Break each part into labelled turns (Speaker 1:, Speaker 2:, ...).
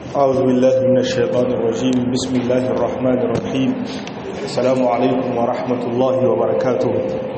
Speaker 1: أعوذ بالله من الشيطان الرجيم بسم الله الرحمن الرحيم السلام عليكم ورحمة الله وبركاته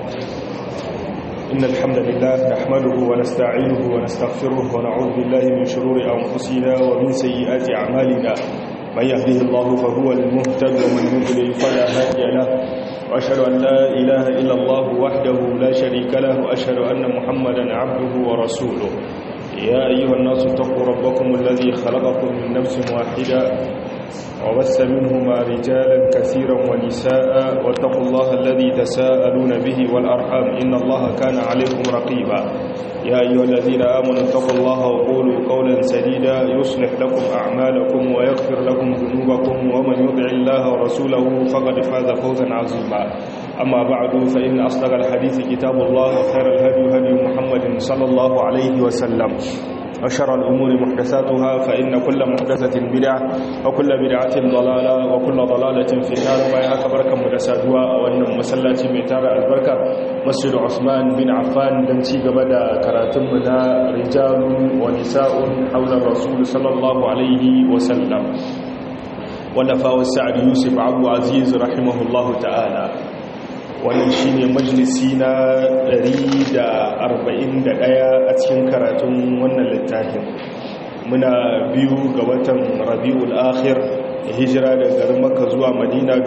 Speaker 1: إن الحمد لله نحمده ونستعينه ونستغفره ونعوذ بالله من شرور أنفسنا ومن سيئات أعمالنا من يهده الله فهو المهتد ومن يضلل فلا هادي له وأشهد أن لا إله إلا الله وحده لا شريك له وأشهد أن محمدا عبده ورسوله يا أيها الناس اتقوا ربكم الذي خلقكم من نفس واحدة وبث منهما رجالا كثيرا ونساء واتقوا الله الذي تساءلون به والأرحام إن الله كان عليكم رقيبا يا أيها الذين آمنوا اتقوا الله وقولوا قولا سديدا يصلح لكم أعمالكم ويغفر لكم ذنوبكم ومن يطع الله ورسوله فقد فاز فوزا عظيما أما بعد فإن أصدق الحديث كتاب الله وخير الهدي هدي محمد صلى الله عليه وسلم وشر الأمور محدثاتها فإن كل محدثة بدعة وكل بدعة ضلالة وكل ضلالة في النار فيها بركة مدساتها وأن مسلاتي ميتابع البركة مسجد عثمان بن عفان دنتي قبل كراتمنا رجال ونساء حول الرسول صلى الله عليه وسلم ولفاء السعد يوسف عبد عزيز رحمه الله تعالى wannan shi ne majalisi na 141 a cikin karatun wannan littafin muna biyu ga watan rabi'ul akhir hijira da garin maka zuwa madina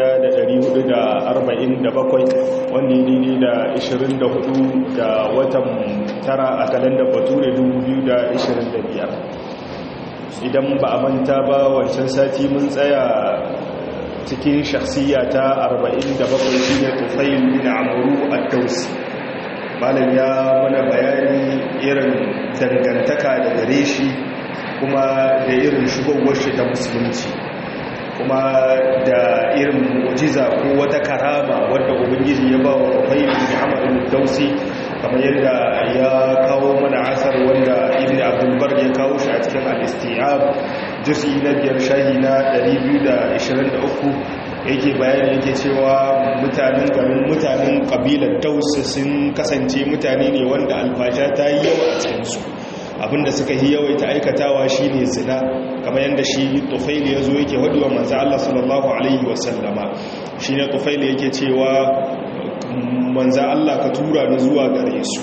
Speaker 1: 1447 wanda ya daidai da 24 ga watan tara a kalandar bature 2025 idan ba a manta ba wancan sati mun tsaya cikin shakhsiya ta 47 shine Tufail bin Amru ad-Dawsi malam ya mana bayani irin dangantaka da gare shi kuma da irin shugowar shi ta musulunci kuma da irin mu'jiza ko wata karama wadda ubangiji ya ba wa Tufail bin Amru ad-Dawsi kamar yadda ya kawo mana asar wanda Ibn Abdul Bar ya kawo shi a cikin al-Isti'ab jusi na biyar shahi na 223 yake bayani yake cewa mutanen garin mutanen kabilar dausa sun kasance mutane ne wanda alfasha ta yi yawa a cikinsu abinda suka yi yawaita aikatawa shine zina kamar yadda shi tufaili ya zo yake waduwa manzo Allah sallallahu alaihi wasallama shine tufaili yake cewa manzo Allah ka tura ni zuwa gare su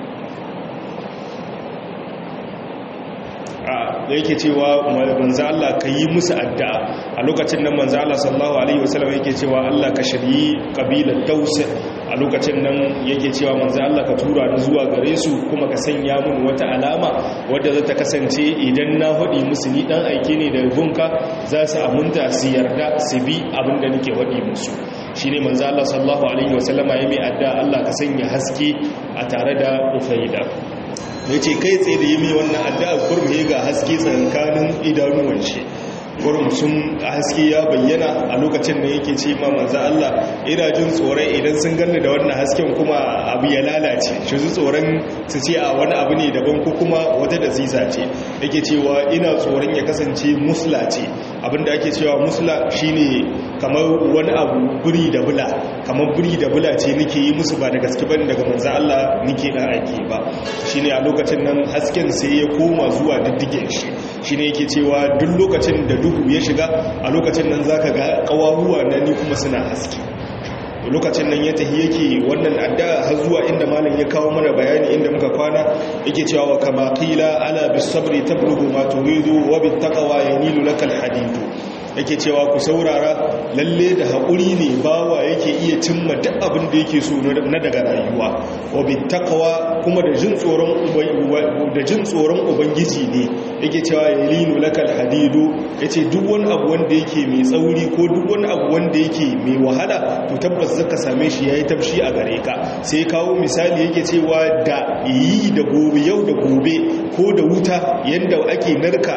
Speaker 1: da yake cewa manzo Allah ka yi musu addu'a a lokacin nan manzo Allah sallallahu alaihi wasallam yake cewa Allah ka shiryi kabilar Daus a lokacin nan yake cewa manzo Allah ka tura ni zuwa gare su kuma ka sanya mun wata alama wadda za ta kasance idan na hudi musu ni dan aike ne da gunka za su amunta su yarda su bi abinda nake hudi musu shine manzo Allah sallallahu alaihi wasallam ya mai addu'a Allah ka sanya haske a tare da Ufaida ya ce kai tsaye da yi mai wannan addu'a kurmi ga haske tsakanin idanuwan shi kurum sun haske ya bayyana a lokacin da yake ce ma manzo Allah ina jin tsoron idan sun ganni da wannan hasken kuma abu ya lalace shi su tsoron su ce a wani abu ne daban ko kuma wata da zisa ce yake cewa ina tsoron ya kasance musla ce abinda ake cewa musla shine kamar wani abu buri da bula kamar buri da bula ce nake yi musu ba da gaske bane daga manzo Allah nake dan aiki ba shine a lokacin nan hasken sai ya koma zuwa diddigen shi shine yake cewa duk lokacin da duhu ya shiga a lokacin nan zaka ga kawahuwa na ni kuma suna haske lokacin nan ya tahi yake wannan addu'a har zuwa inda malam ya kawo mana bayani inda muka kwana yake cewa wa kama qila ala bis sabri tablughu ma turidu wa bit taqwa yanilu lakal hadidu yake cewa ku saurara lalle da haƙuri ne bawa yake iya cimma duk abin da yake so na daga rayuwa wa bittaqwa kuma da jin tsoron da jin tsoron ubangiji ne yake cewa yalinu lakal hadidu yace duk wani abu wanda yake mai tsauri ko duk wani abu wanda yake mai wahala to tabbas zaka same shi yayi tafshi a gare ka sai kawo misali yake cewa da yi da gobe yau da gobe ko da wuta yanda ake narka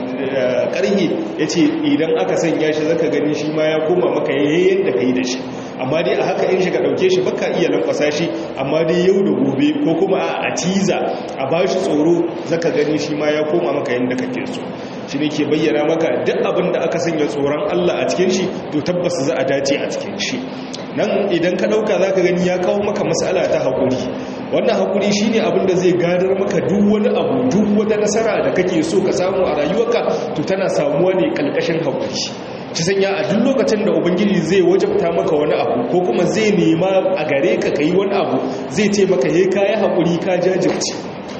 Speaker 1: karhe ya ce idan aka sanya shi zaka gani shi ma ya koma maka yayin da ka yi da shi amma dai a haka in shi ka ɗauke shi baka iya lankwasa shi amma dai yau da gobe ko kuma a tiza a ba shi tsoro zaka gani shi ma ya koma maka yadda kake so shi ne ke bayyana maka duk abin da aka sanya tsoron Allah a cikin shi to tabbas za a dace a cikin shi nan idan ka ɗauka za ka gani ya kawo maka matsala ta haƙuri wannan haƙuri shine abin da zai gadar maka duk wani abu duk wata nasara da kake so ka samu a rayuwarka to tana samuwa ne ƙalƙashin haƙuri ci sanya a duk lokacin da ubangiji zai wajabta maka wani abu ko kuma zai nema a gare ka kai wani abu zai ce maka he kayi haƙuri ka jajirce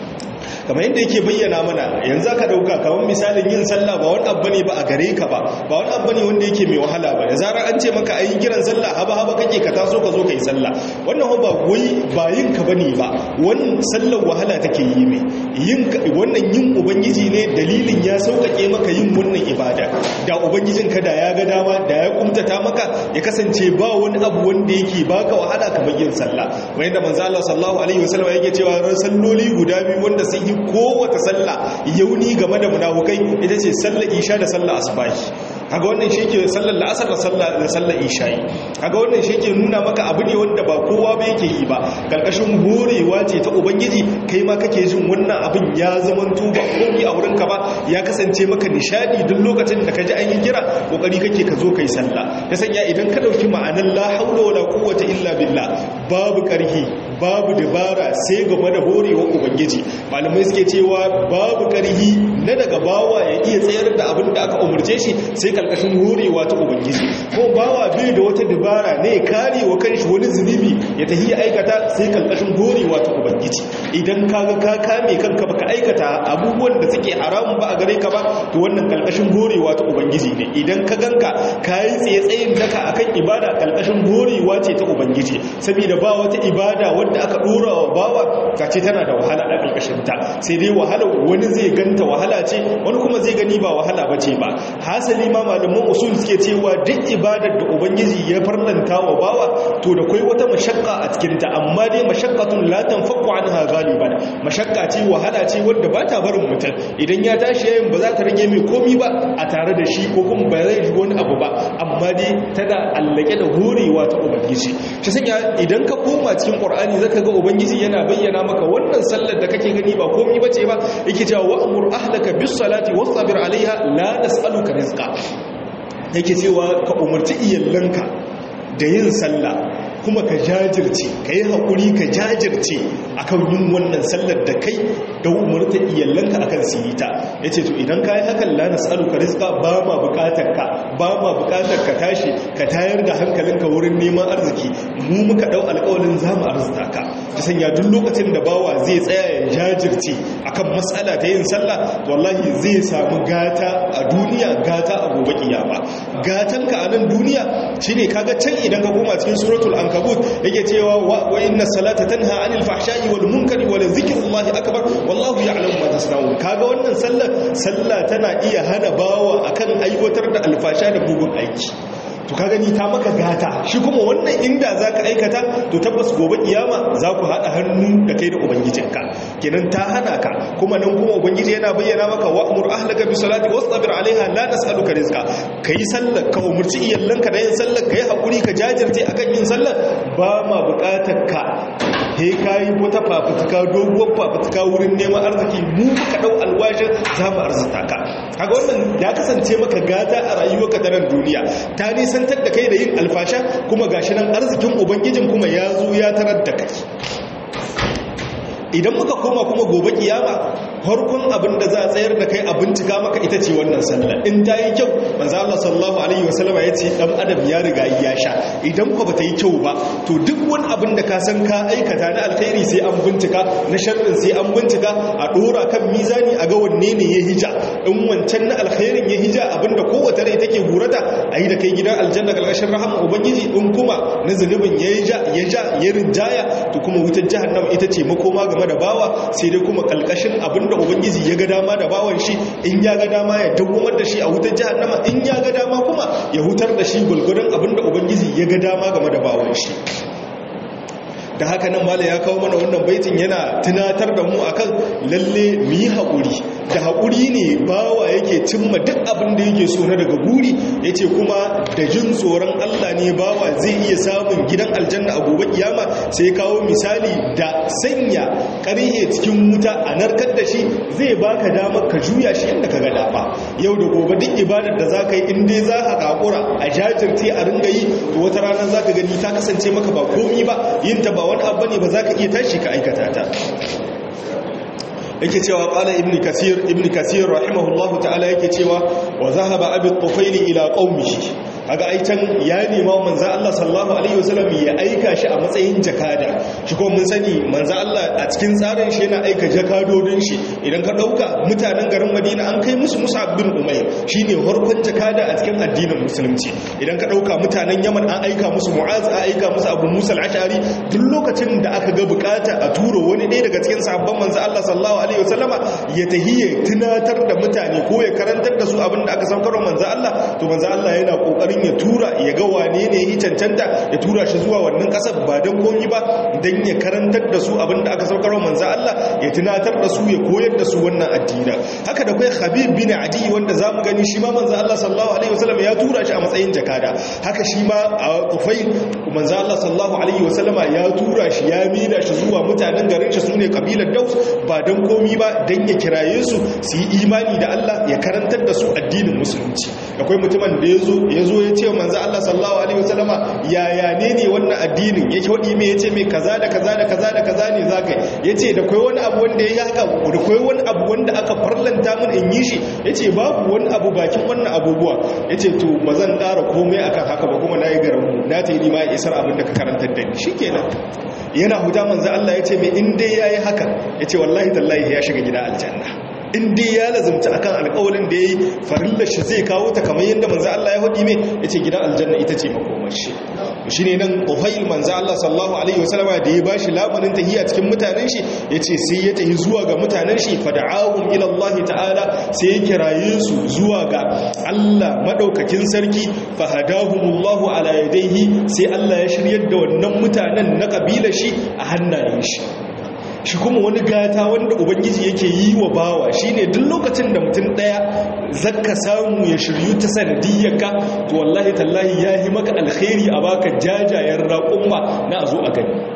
Speaker 1: kamar yadda yake bayyana mana yanzu aka dauka kamar misalin yin sallah ba wani abu ne ba a gare ka ba ba wani abu ne wanda yake mai wahala ba da zarar an ce maka ayi kiran sallah haba haba kake ka taso ka zo kai sallah wannan ba wai ba yin ka bane ba wannan sallar wahala take yi mai yin wannan yin ubangiji ne dalilin ya sauƙaƙe maka yin wannan ibada da ubangijin ka da ya ga dama da ya kumtata maka ya kasance ba wani abu wanda yake baka wahala kamar yin sallah wanda manzo Allah sallallahu alaihi wasallam yake cewa ran salloli guda biyu wanda sun yi kowace sallah yauni game da munafukai ita ce sallar isha da sallar asbahi kaga wannan shi ke sallar la'asar da sallar da sallar isha'i kaga wannan shi ke nuna maka abu ne wanda ba kowa ba yake yi ba karkashin horewa ce ta ubangiji kai ma kake jin wannan abin ya zaman ba komai a wurinka ba ya kasance maka nishadi duk lokacin da ka ji an yi kira kokari kake ka zo kai sallah ya sanya idan ka dauki ma'anar la haula wala quwwata illa billah babu karhi babu dabara sai game da horewa ubangiji malamai suke cewa babu karhi na daga bawa ya iya tsayar da abin da aka umarce shi sai kalkashin horewa ta ubangiji ko bawa bai da wata dabara ne kare wa kanshi wani zunubi ya tafi ya aikata sai kalkashin horewa ta ubangiji idan kaga ka kame kanka baka aikata abubuwan da suke haramun ba a gare ka ba to wannan kalkashin horewa ta ubangiji ne idan ka ganka kayi tsaye tsayin daka akan ibada kalkashin horewa ce ta ubangiji saboda ba wata ibada wadda aka dora wa bawa kace tana da wahala a kalkashin ta sai dai wahala wani zai ganta wahala ce wani kuma zai gani ba wahala bace ba hasali ma malaman usul suke cewa duk ibadar da ubangiji ya farlanta wa bawa to da kai wata mashakka a cikin ta amma dai mashaqqatun la tanfaku anha galiban mashakka ce wahala ce wanda ba ta barin mutum idan ya tashi yayin ba za ta rage mai komi ba a tare da shi ko kuma ba zai ji wani abu ba amma dai tana allake da horewa ta ubangiji shi sanya idan ka koma cikin qur'ani zaka ga ubangiji yana bayyana maka wannan sallar da kake gani ba komi bace ba yake cewa wa'mur ahlaka bis salati wasbir alaiha la nas'aluka rizqa yake cewa ka umarci iyalanka da yin sallah kuma ka jajirce ka yi haƙuri ka jajirce akan yin wannan sallar da kai da umarta iyalanka akan su yi ta ya ce to idan ka yi hakan lana tsaru ka rizka ba ma bukatar ka ba ma bukatar ka tashi ka tayar da hankalinka wurin neman arziki mu muka ɗau alƙawalin za mu arzita ka ta sanya duk lokacin da bawa zai tsaya ya jajirce akan matsala ta yin sallah wallahi zai samu gata a duniya gata a gobe kiyama gatanka a nan duniya shine kaga can idan ka koma cikin suratul ankabut yake cewa wa inna salata tanha anil fahsha'i wal munkari wa dhikrullahi akbar wallahu ya'lamu ma tasna'un kaga wannan sallar sallah tana iya hana bawa akan aiwatar da alfasha da bugun aiki to ka gani ta maka gata shi kuma wannan inda za ka aikata to tabbas gobe kiyama za ku haɗa hannu da kai da ubangijinka kenan ta hana ka kuma nan kuma ubangiji yana bayyana maka wa'mur ahlaka bi salati wastabir alaiha la nas'aluka rizqa kai sallar ka umurci iyallanka da yin sallar kai hakuri ka jajirce akan yin sallar ba ma buƙatar ka he kai wata fafutuka doguwar fafutuka wurin neman arziki mu muka dau alwashin za mu arzuta ka kaga wannan ya kasance maka gata a rayuwarka ta nan duniya ta nisantar da kai da yin alfasha kuma gashi nan arzikin ubangijin kuma ya zo ya tarar da kai idan muka koma kuma gobe kiyama harkun abin da za a tsayar da kai a bincika maka ita ce wannan sallah in ta yi kyau manzo Allah sallallahu alaihi wasallam ya ce dan adam ya riga ya sha idan ko bata yi kyau ba to duk wani abin da ka san ka aikata na alkhairi sai an bincika na sharrin sai an bincika a dora kan mizani a ga wanne ne ya hija in wancan na alkhairin ya hija abinda kowace rai take gurata a yi da kai gidan aljanna kalkashin rahama ubangiji in kuma na zunubin ya ja ya ja ya rinjaya to kuma wutar jahannama ita ce makoma game da bawa sai dai kuma kalkashin abinda ubangiji ya ga dama da bawan shi in ya ga dama ya dawwamar da shi a wutar jahannama in ya ga dama kuma ya hutar da shi gulgudun abinda ubangiji ya ga dama game da bawan shi da haka nan mala ya kawo mana wannan baitin yana tunatar da mu akan lalle mu yi haƙuri da haƙuri ne bawa yake cimma duk abin da yake so na daga guri ya ce kuma da jin tsoron Allah ne bawa zai iya samun gidan aljanna a gobe kiyama sai kawo misali da sanya ƙarhe cikin wuta a narkar da shi zai baka damar ka juya shi inda ka ga dama yau da gobe duk ibadar da za ka yi in dai za ka kakura a jajirce a ringa yi to wata rana za ka gani ta kasance maka ba komi ba yin ta ba wani abu ne ba za ka iya tashi ka aikata ta yake cewa qala ibn kasir ibn kasir rahimahullahu ta'ala yake cewa wa zahaba abi tufaili ila qaumihi kaga ai can ya nema manzo Allah sallallahu alaihi wasallam ya aika shi a matsayin jakada shi ko mun sani manzo Allah a cikin tsarin shi yana aika jakadodin shi idan ka dauka mutanen garin Madina an kai musu Mus'ab bin Umayr shine farkon jakada a cikin addinin musulunci idan ka dauka mutanen Yaman an aika musu Mu'az an aika musu Abu Musa al-Ash'ari duk lokacin da aka ga bukata a turo wani ɗaya daga cikin sahabban manzo Allah sallallahu alaihi wasallama ya tahiyya tunatar da mutane ko ya karantar da su abin da aka saukar manzo Allah to manzo Allah yana kokarin ya tura ya ga wane ne ya cancanta ya tura shi zuwa wannan kasar ba don komi ba don ya karantar da su abinda aka saukar manzo Allah ya tunatar da su ya koyar da su wannan addini haka da kai Habib bin Adi wanda zamu gani shi ma manzo Allah sallallahu alaihi wasallam ya tura shi a matsayin jakada haka shi ma a Tufail manzo Allah sallallahu alaihi wasallam ya tura shi ya mida shi zuwa mutanen garin shi sune kabilar Daus ba don komi ba don ya kiraye su su yi imani da Allah ya karantar da su addinin musulunci akwai mutumin da yazo yazo ya ce manzo Allah sallallahu alaihi wasallama yaya ne ne wannan addinin yake wadi me yace me kaza da kaza da kaza da kaza ne zakai yace da kai wani abu wanda yayi haka da kai wani abu wanda aka farlanta mun in yi shi yace babu wani abu bakin wannan abubuwa yace to bazan ƙara komai akan haka ba kuma nayi garan mu na tayi ma isar abin da ka karantar da ni shikenan yana huda manzo Allah yace me in dai yayi haka yace wallahi tallahi ya shiga gida aljanna in dai ya lazumta akan alƙawarin da yayi farillar shi zai kawo ta kamar yadda manzo Allah ya hudi me yace gidan aljanna ita ce makomar shi shine nan Ufail manzo Allah sallallahu alaihi wasallama da ya bashi labarin tahiya cikin mutanen shi yace sai ya tahi zuwa ga mutanen shi fada'ahum ila Allah ta'ala sai ya kiraye su zuwa ga Allah madaukakin sarki fahadahumullahu ala yadayhi sai Allah ya shiryar da wannan mutanen na kabilar shi a hannayen shi shi kuma wani gata wanda ubangiji yake yi wa bawa shine duk lokacin da mutum daya zakka samu ya shiryu ta sanadiyyarka to wallahi tallahi yahi maka alkhairi a baka jajayen raƙumma na azo a gani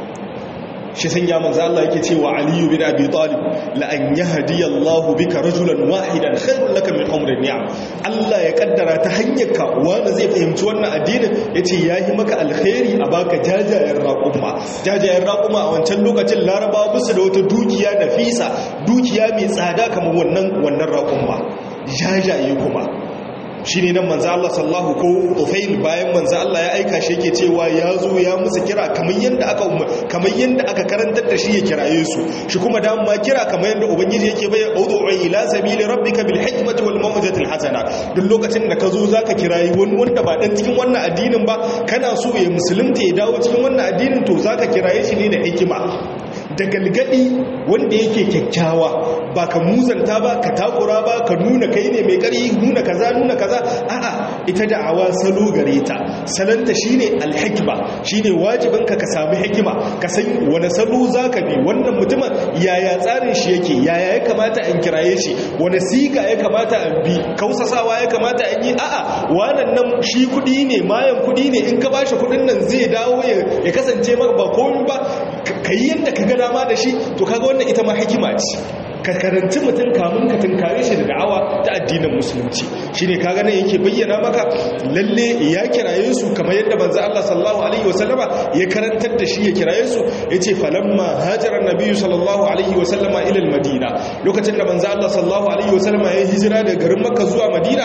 Speaker 1: shi san ya manzo Allah yake cewa Ali bin Abi Talib la an yahdi Allah bika rajulan wahidan khairul laka min umri ni'am Allah ya kaddara ta hanyar ka wanda zai fahimci wannan addinin yace yahi maka alkhairi a baka jajayen raƙuma jajayen raƙuma a wancan lokacin Larabawa bisu da wata dukiya nafisa dukiya mai tsada kamar wannan wannan raƙuma jajaye kuma shi ne nan manza Allah sallahu ko Ufail bayan manza Allah ya aika shi yake cewa ya zo ya musu kira kamar yadda aka kamar yadda aka karantar da shi ya kiraye su shi kuma da ma kira kamar yadda ubangiji yake bai ud'u ila sabili rabbika bil hikmati wal mawjati al hasana duk lokacin da ka zo zaka kirayi wani wanda ba dan cikin wannan addinin ba kana so ya musulunta ya dawo cikin wannan addinin to zaka kiraye shi ne da hikima da galgadi wanda yake kyakkyawa ba ka muzanta ba ka takura ba ka nuna kai ne mai kari nuna kaza nuna kaza a'a ita da'awa salo gare ta salanta shine alhikma shine wajibin ka ka samu hikima ka san wani salo zaka bi wannan mutumin yaya tsarin shi yake yaya ya kamata in kiraye shi wani siga ya kamata in bi kausasawa ya kamata in yi a'a wannan nan shi kudi ne mayan kudi ne in ka bashi kudin nan zai dawo ya kasance maka ba komai ba kai yadda ka ga dama da shi to kaga wannan ita ma hikima ce ka karanci mutum kamun ka tunkare shi da da'awa ta addinin musulunci shine kaga nan yake bayyana maka lalle ya kiraye su kamar yadda manzo Allah sallallahu alaihi wasallama ya karantar da shi ya kiraye su yace falamma hajara nabiyyu sallallahu alaihi wasallama ila madina lokacin da manzo Allah sallallahu alaihi wasallama ya hijira daga garin Makka zuwa Madina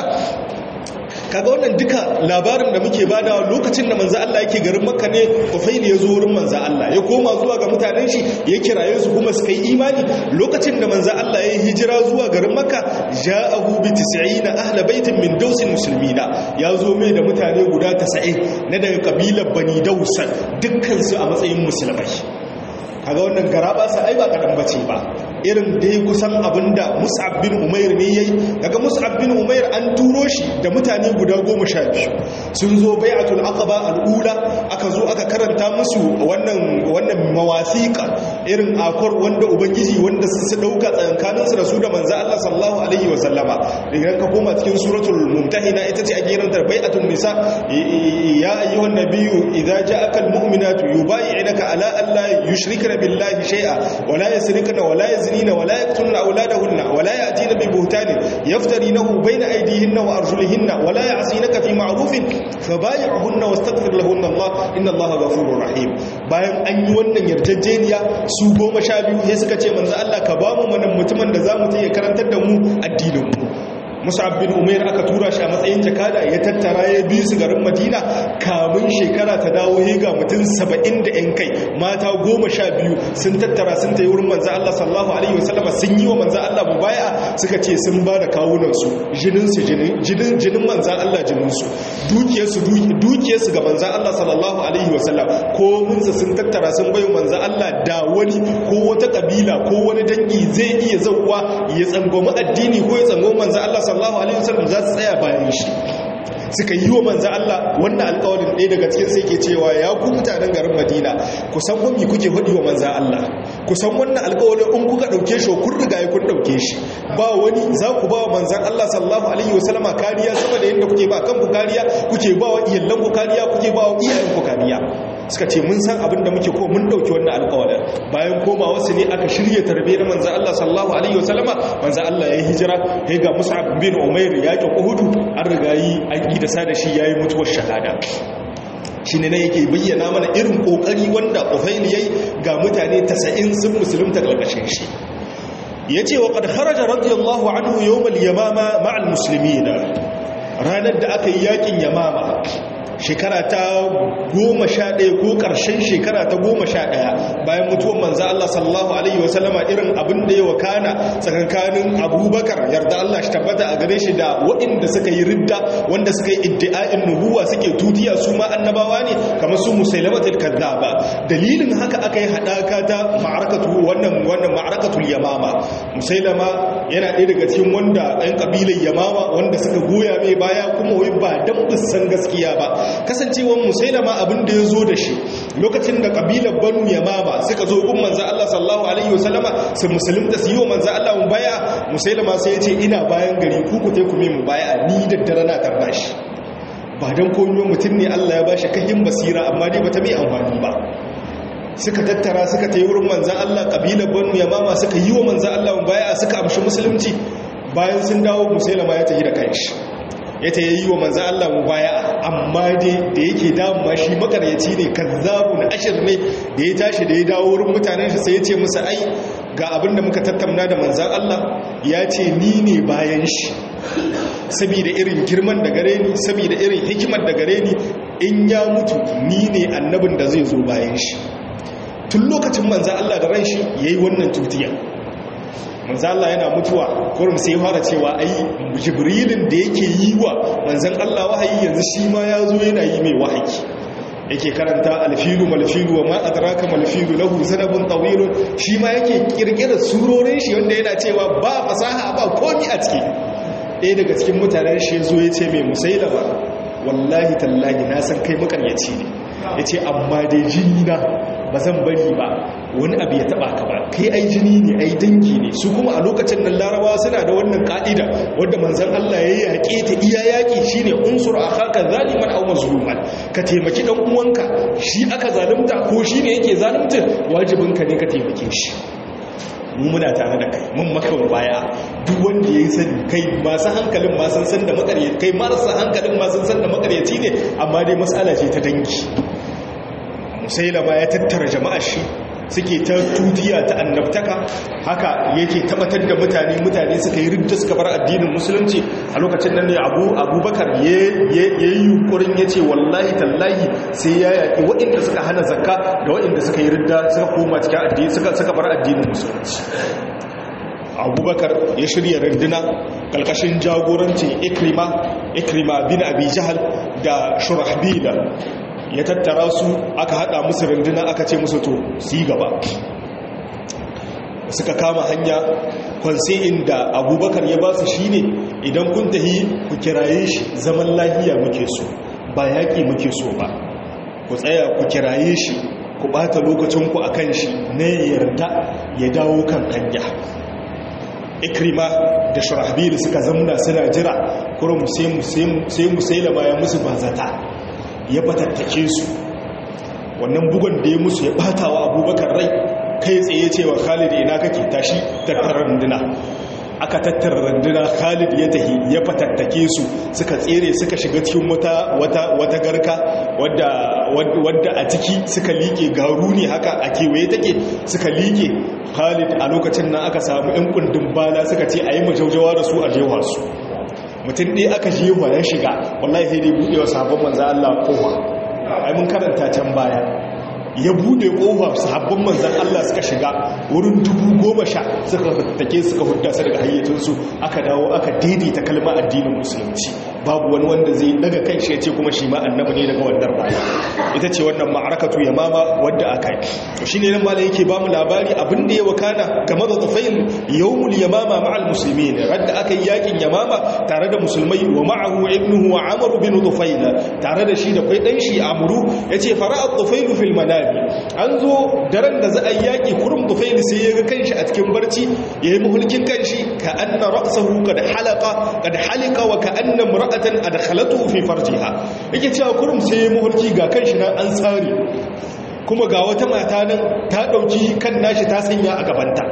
Speaker 1: kaga wannan duka labarin da muke bada lokacin da manzo Allah yake garin Makka ne Ufail ya zo wurin manzo Allah ya koma zuwa ga mutanen shi ya kiraye su kuma suka yi imani lokacin da manzo Allah ya hijira zuwa garin Makka ja'ahu bi 90 ahla baitin min daws muslimina ya zo mai da mutane guda 90 na daga kabilar Bani Daus dukkan su a matsayin musulmai kaga wannan garaba sa ai ba kadan bace ba irin dai kusan abinda Mus'ab bin Umair ne yayi daga Mus'ab bin Umair an turo shi da mutane guda 12 sun zo bai'atul aqaba al-ula aka zo aka karanta musu wannan wannan mawasiqa irin akwar wanda ubangiji wanda su dauka tsakankaninsu da su da manzo Allah sallallahu alaihi wa sallama idan ka koma cikin suratul mumtahina ita ce a gerin tarbai'atun nisa ya ayyuhan nabiyyu idza ja'aka almu'minatu yubay'unaka ala an la yushrikna billahi shay'a wa la yasrikna wa la yaznina wa la yaqtulna awladahunna wa la ya'tina bi buhtanin yaftarinahu bayna aydihinna wa arjulihinna wa la ya'sinaka fi ma'rufin fabay'uhunna wastaghfir lahunna Allah inna Allah ghafurur rahim bayan an yi wannan yarjejeniya su goma sha biyu sai suka ce manzo Allah ka ba mu manan mutumin da zamu ta ya karantar da mu addinin mu musab bin umair aka tura shi a matsayin jakada ya tattara ya bi su garin madina kamun shekara ta dawo ya ga mutum saba'in da yan kai mata goma sha biyu sun tattara sun ta yi wurin manzan Allah sallallahu alaihi wasallama sun yi wa manzan Allah mubaya suka ce sun ba da kawunansu jininsu jinin jinin manzan Allah jininsu dukiyarsu dukiyarsu ga manzan Allah sallallahu alaihi wasallam ko munsa sun tattara sun bayo manzan Allah da wani ko wata kabila ko wani dangi zai iya zauwa ya tsangwami addini ko ya tsangwami manzan Allah sallallahu alaihi wasallam za su tsaya bayan shi suka yi wa manzan Allah wannan alƙawarin ɗaya daga cikin sai ke cewa ya ku mutanen garin Madina ku san wani kuke hudi wa manzan Allah ku san wannan alƙawarin in kuka ɗauke shi kun riga ya kun ɗauke shi ba wani za ku ba wa manzan Allah sallallahu alaihi wasallama kariya sama da yadda kuke ba kanku kariya kuke ba wa iyalanku kariya kuke ba wa iyayenku kariya suka ce mun san abin da muke ko mun dauki wannan alƙawarin bayan koma wasu ne aka shirye tarbe na manzo Allah sallallahu alaihi wasallama manzo Allah ya hijira ya ga Mus'ab bin Umair ya ki Uhud an riga yi an yi da sada shi yayi mutuwar shahada shine ne yake bayyana mana irin kokari wanda Ufail yayi ga mutane 90 sun musulunta kalkashin shi yace wa qad kharaja radiyallahu anhu yawm al-yamama ma'al muslimin ranar da aka yi yakin yamama shekara ta goma sha ɗaya ko ƙarshen shekara ta goma sha ɗaya bayan mutuwan manza Allah sallallahu Alaihi wasallama irin abin da ya wakana tsakankanin abubakar yarda Allah shi tabbata a gare shi da waɗanda suka yi ridda wanda suka yi iddi'a'in nuhuwa suke tutiya su ma annabawa ne kamar su musailamatul kazzaba dalilin haka aka yi haɗaka ta ma'arakatu wannan wannan ma'arakatul yamama musailama yana ɗaya daga cikin wanda ɗan ƙabilar yamama wanda suka goya mai baya kuma wai ba dan bisan gaskiya ba kasancewar musailama abin da ya zo da shi lokacin da kabilar banu yamama suka zo gun manzo Allah sallallahu alaihi wasallama su musulunta su yi wa manzo Allah mu baya musailama sai ya ce ina bayan gari ku ku tai ku mu baya ni da dare na tarda shi ba dan komai mutum ne Allah ya bashi kahin basira amma dai bata mai amfani ba suka tattara suka tayi wurin manzo Allah kabilar banu yamama suka yi wa manzo Allah mu baya suka amshi musulunci bayan sun dawo musailama ya tafi da kanshi ya ta yi wa manzan Allah mu baya amma dai da yake damuwa shi makaryaci ne kazzabu na ashir ne da ya tashi da ya dawo wurin mutanen shi sai ya ce musu ai ga abin da muka tattauna da manzan Allah ya ce ni ne bayan shi saboda irin girman da gare ni saboda irin hikimar da gare ni in ya mutu ni ne annabin da zai zo bayan shi tun lokacin manzan Allah da ran shi yayi wannan tutiya manzan Allah yana mutuwa kurum sai fara cewa ai jibrilin da yake yi wa manzan Allah wahayi yanzu shi ma ya zo yana yi mai wahayi yake karanta alfilu malfilu wa ma adraka malfilu lahu zanabun tawilun shi ma yake kirkirar surorin shi wanda yana cewa ba fasaha ba komi a ciki ɗaya daga cikin mutanen shi zo ya ce mai musailama wallahi tallahi na san kai makaryaci ne ya ce amma dai jini na ba zan bari ba wani abu ya taba ka ba kai ai jini ne ai dangi ne su kuma a lokacin nan larabawa suna da wannan ka'ida wanda manzon Allah ya yaƙe ta iya yaƙi shine unsur akhaka zaliman aw mazluman ka taimaki dan uwanka shi aka zalunta ko shine yake zalunta wajibinka ne ka taimake shi mu muna tare da kai mun maka baya duk wanda ya sani kai masu hankalin ma sun san da makaryaci kai marasa hankalin ma sun san da makaryaci ne amma dai mas'ala ce ta dangi musailama ya tattara jama'a shi suke ta tutiya ta annabtaka haka yake tabbatar da mutane mutane suka yi ridda suka bar addinin musulunci a lokacin nan ne abu abubakar ya yi yunkurin ya ce wallahi tallahi sai ya yaƙi waɗanda suka hana zakka da waɗanda suka yi ridda suka koma cikin addini suka bar addinin musulunci abubakar ya shirya runduna ƙarƙashin jagorancin ikrima ikrima bin abi jahal da shurahbila ya tattara su aka hada musu runduna aka ce musu to su yi gaba suka kama hanya kwanse inda abubakar ya ba su shi ne idan kun tahi ku kiraye shi zaman lahiya muke so ba yaƙi muke so ba ku tsaya ku kiraye shi ku bata lokacinku a kan shi na yarda ya dawo kan hanya ikrima da shurahbil suka zamna suna jira kurum sai musailama ya musu bazata ya batattake su wannan bugon da ya musu ya bata wa abubakar rai kai tsaye cewa khalid ina kake tashi tattara runduna aka tattara runduna khalid ya tahi ya fatattake su suka tsere suka shiga cikin wata wata wata garka wadda wadda a ciki suka liƙe garu ne haka a kewaye take suka liƙe khalid a lokacin nan aka samu ɗan kundin bala suka ce a yi majaujawa da su a jewa su mutum ɗaya aka jewa ya shiga wallahi sai dai buɗe wa sahabban manzo Allah kowa ai mun karanta can baya ya bude kofa sahabban manzan Allah suka shiga wurin dubu goma sha suka take suka hudda su daga hayyacinsu aka dawo aka daidaita kalma addinin musulunci babu wani wanda zai daga kan shi ya ce kuma shi ma annabi ne daga wannan rana ita ce wannan ma'arakatu yamama wadda aka yi to shine nan malai yake ba mu labari abin da ya wakana game da tufail yawmul yamama ma'al muslimin radda aka yi yakin yamama tare da musulmai wa ma'ahu ibnuhu wa amr bin tufail tare da shi da kai dan shi amru yace fara'a tufail fil manam an zo daren da za a yi yaƙi kurum tufaili sai ya ga kanshi a cikin barci ya yi mahulkin kanshi ka anna ra'sahu kad halaka kad halika wa ka anna mura'atan adkhalatu fi farjiha yake cewa kurum sai ya mahulki ga kanshi nan an tsare kuma ga wata mata nan ta dauki kan nashi ta sanya a gabanta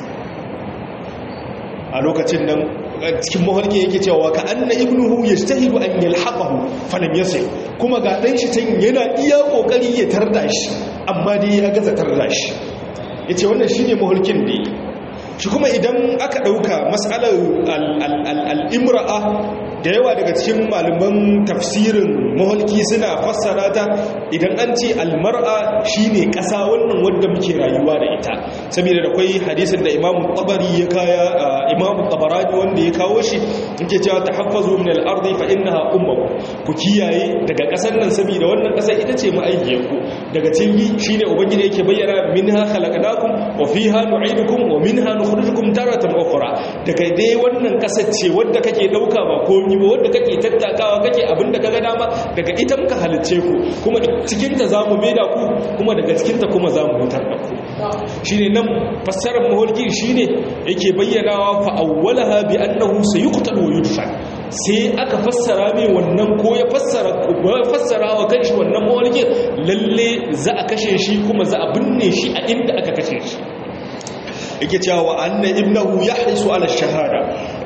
Speaker 1: a lokacin nan cikin mahalki yake cewa ka anna ibnuhu yastahidu an yalhaqahu falam yasir kuma ga dan shi tan yana iya kokari ya tarda shi amma dai ya gaza tarda shi yace wannan shine mahalkin da shi kuma idan aka dauka mas'alar al-imra'a da yawa daga cikin malaman tafsirin mahalki suna fassara ta idan an ce almar'a shine ƙasa wannan wanda muke rayuwa da ita saboda da kwai hadisin da imamu tabari ya kaya imamu tabarani wanda ya kawo shi yake cewa tahaffazu min al-ardi fa innaha ummukum ku kiyaye daga ƙasar nan saboda wannan ƙasa ita ce ma'aikiyar ku daga cikin shine ubangiji yake bayyana minha khalaqnakum wa fiha nu'idukum wa minha nukhrijukum taratan ukhra daga dai wannan ƙasar ce wanda kake dauka ba komai ba wanda kake tattakawa kake abin da kaga dama daga ita muka halicce ku kuma cikin ta zamu maida ku kuma daga cikin ta kuma zamu hutar da ku shine nan fassarar mahulki shine yake bayyanawa fa awwalaha bi annahu sayuqtal wa yudfan sai aka fassara mai wannan ko ya fassara fassara wa kanshi wannan mahulki lalle za a kashe shi kuma za a binne shi a inda aka kashe shi yake cewa wa anna ibnahu yahrisu ala shahada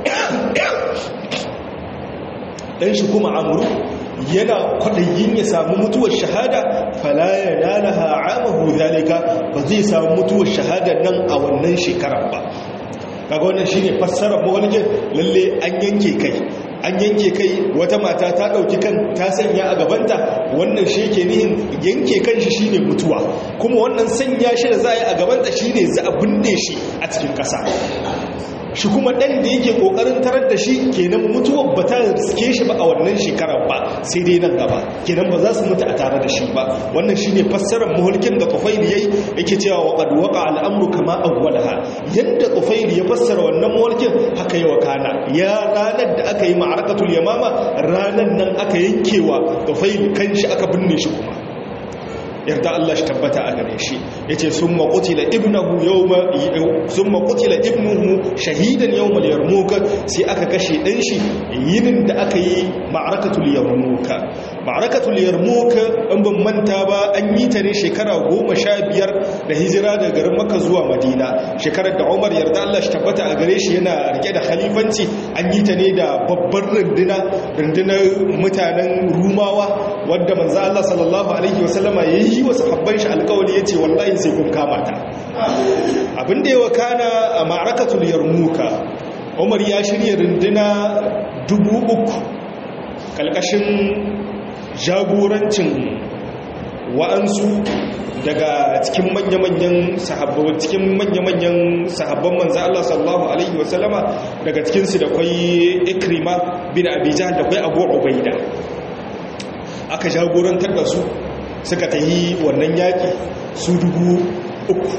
Speaker 1: dan shi kuma amuru yana kwaɗayin ya samu mutuwar shahada falaya lalaha amahu zalika ba zai samu mutuwar shahada nan a wannan shekarar ba kaga wannan shine fassarar mawalgin lalle an yanke kai an yanke kai wata mata ta ɗauki kan ta sanya a gabanta wannan shi yake nihin yanke kan shi shine mutuwa kuma wannan sanya shi da za a yi a gabanta shine za a binne shi a cikin ƙasa shi kuma ɗan da yake ƙoƙarin tarar da shi kenan mutuwar ba ta riske shi ba a wannan shekarar ba sai dai nan gaba kenan ba za su mutu a tare da shi ba wannan shi ne fassarar mahulkin da tufaili ya yi yake cewa wa ƙad waƙa al'amuru kama awwalaha yadda tufaili ya fassara wannan mahulkin haka yi wa kana ya ranar da aka yi ma'arakatul yamama ranar nan aka yankewa tufaili kan shi aka binne shi kuma yarda Allah shi tabbata a gare shi yace summa qutila ibnuhu yawma summa qutila ibnuhu shahidan yawmal yarmuk sai aka kashe dan shi yinin da aka yi ma'arakatul yarmuk ma'arakatul yarmuk in ban manta ba an yi ta ne shekara 15 da hijira daga garin Makka zuwa Madina shekarar da Umar yarda Allah shi tabbata a gare shi yana rike da khalifanci an yi ta ne da babbar runduna rundunar mutanen Rumawa wanda manzo Allah sallallahu alaihi wasallama yayi yi wa sahabban shi alkawali ya ce wallahi sai kun kama ta abinda ya wakana a ma'arakatul yarmuka umar ya shirya runduna dubu uku kalkashin jagorancin wa'ansu daga cikin manya-manyan sahabban cikin manya-manyan sahabban manzo Allah sallallahu alaihi wasallama daga cikin su da kwai ikrima bin abi jahl da kwai abu ubaida aka jagorantar da su suka ta yi wannan yaƙi su dubu uku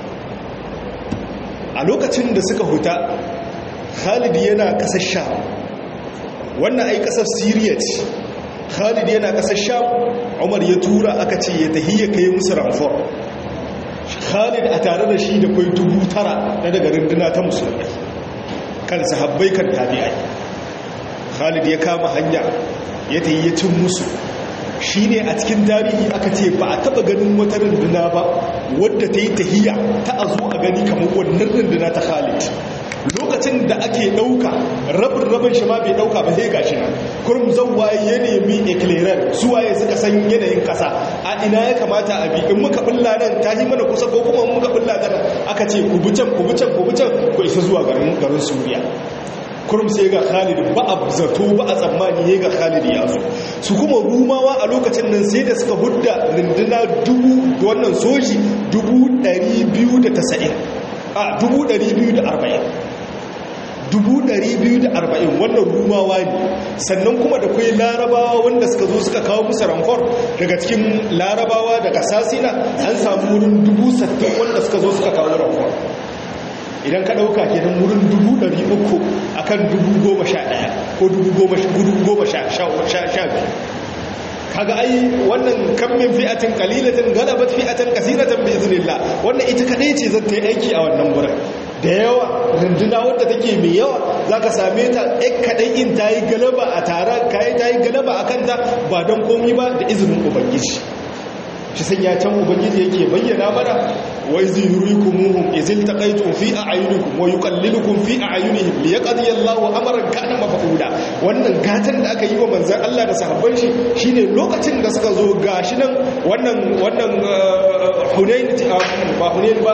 Speaker 1: a lokacin da suka huta khalid yana ƙasar sha wannan ai ƙasar siriya ce khalid yana ƙasar sham umar ya tura aka ce ya tahi ya kai musu ramfor khalid a tare da shi da kwai dubu tara na daga runduna ta musulmai kan sahabbai kan tabi'ai khalid ya kama hanya ya tahi ya cin musu shi ne a cikin tarihi aka ce ba a taba ganin wata runduna ba wadda ta yi tahiya ta a zo a gani kamar wannan runduna ta khalid lokacin da ake ɗauka rabin rabin shi ma bai ɗauka ba sai gashi nan kurum waye ya nemi eclairer suwaye suka san yanayin ƙasa a ina ya kamata a bi in muka bulla nan ta yi mana kusa ko kuma muka bulla ta nan aka ce ku bi can ku bi can ku bi can ku isa zuwa garin garin suriya kurum sai ga khalid ba a zato ba a tsammani ya ga khalid ya zo su kuma rumawa a lokacin nan sai da suka hudda runduna dubu da wannan soji dubu ɗari biyu da tasa'in a dubu ɗari biyu da arba'in dubu ɗari biyu da arba'in wannan rumawa ne sannan kuma da kwai larabawa wanda suka zo suka kawo musu ramfor daga cikin larabawa daga sasina an samu wurin dubu sattin wanda suka zo suka kawo ramfor idan ka ɗauka kenan wurin dubu ɗari uku a kan dubu goma sha ɗaya ko dubu goma sha biyu kaga ai wannan kan min fi'atin qalilatin galabat fi'atan kaseeratan bi iznillah wannan ita kadai ce zan ta yi aiki a wannan gurin da yawa runduna wadda take mai yawa zaka same ta ɗan kadai in ta yi galaba a taron kai ta yi galaba a kanta ba don komi ba da izinin ubangiji shi san ya can ubangiji yake bayyana mana wa izi yurikumuhum izil taqaytum fi a'yunikum wa yuqallilukum fi a'yunihim li yaqdi Allahu amran kana maf'ula wannan gatan da aka yi wa manzon Allah da sahabban shi shine lokacin da suka zo gashi nan wannan wannan Hunain ba Hunain ba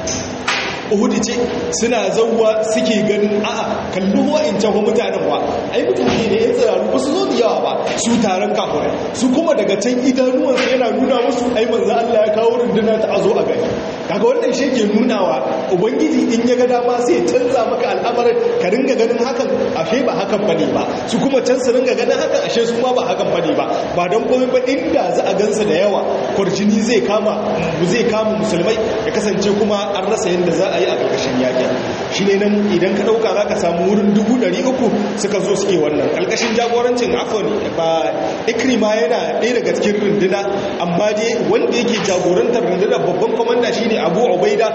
Speaker 1: Uhud ce suna zauwa suke ganin a'a kallo wa'incan wa mutanen wa ai mutane ne ya tsiraru ba su zo da yawa ba su taron kafirai su kuma daga can idanuwansu yana nuna musu ai manzo Allah ya kawo runduna ta azo a gani kaga wannan shi ke nunawa ubangiji in ya ga dama sai ya canza maka al'amarin ka ringa ganin hakan ashe ba hakan bane ba su kuma can su ringa ganin hakan ashe su ma ba hakan bane ba ba don komai ba inda za a gansa da yawa kwarjini zai kama zai kama musulmai ya kasance kuma an rasa yadda za a yi a ƙarƙashin yaƙin shi ne nan idan ka ɗauka za ka samu wurin dubu ɗari uku suka zo suke wannan ƙarƙashin jagorancin afon ba ikrima yana ɗaya daga cikin runduna amma dai wanda yake jagorantar rundunar babban kwamanda shi ne abu ubaida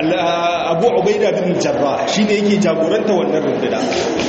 Speaker 1: abu ubaida bin jarra shi ne yake jagoranta wannan runduna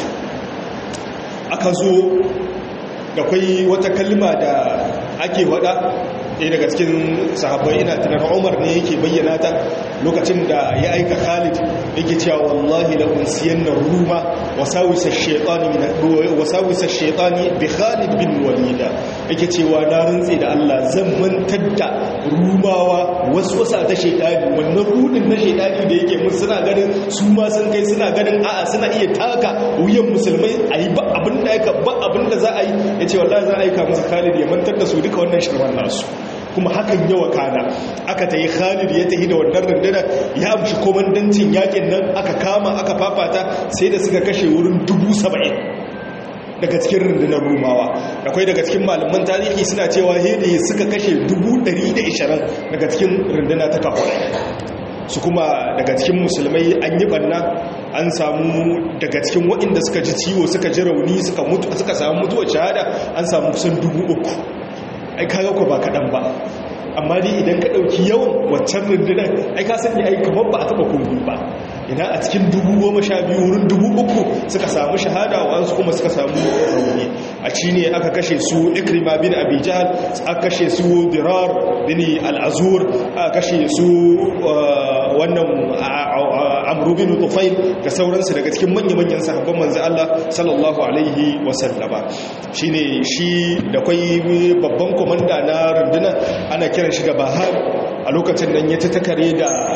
Speaker 1: aka zo da kwai wata kalma da ake wada ɗaya daga cikin sahabbai ina tunar umar ne yake bayyana ta lokacin da ya aika khalid yake cewa wallahi la unsiyan na ruma wasawisa shaitani bi khalid bin walida yake cewa na rantse da allah zan mantar da rumawa wasu wasa ta shaitani wannan rudin na shaitani da yake mun suna ganin su ma sun kai suna ganin a'a suna iya taka wuyan musulmai a yi ba abin da ba abin da za a yi ya ce wallahi za a aika musu khalid ya mantar da su duka wannan shirman nasu kuma hakan yawa kana aka ta yi khalid ya tahi da wannan rundunar ya amshi komandancin yakin nan aka kama aka fafata sai da suka kashe wurin dubu saba'in daga cikin rundunar rumawa akwai daga cikin malaman tarihi suna cewa hede suka kashe dubu ɗari da ishirin daga cikin runduna ta kafa su kuma daga cikin musulmai an yi banna an samu daga cikin waɗanda suka ji ciwo suka ji rauni suka samu mutuwar shahada an samu kusan dubu uku ai kaga ko ba kaɗan ba amma dai idan ka ɗauki yawan waccan rundunar ai ka sani ai kamar ba a taɓa kogi ba ina a cikin dubu goma sha biyu wurin dubu uku suka samu shahada wasu kuma suka samu rauni a ci ne aka kashe su ikrima bin abijal aka kashe su dirar bin al'azur aka kashe su wannan amru bin tufail da sauransu daga cikin manya-manyan sahabban manzo Allah sallallahu alaihi wasallama shine shi da kwai babban komanda na rundunar ana kiran shi da bahar a lokacin nan ya ta takare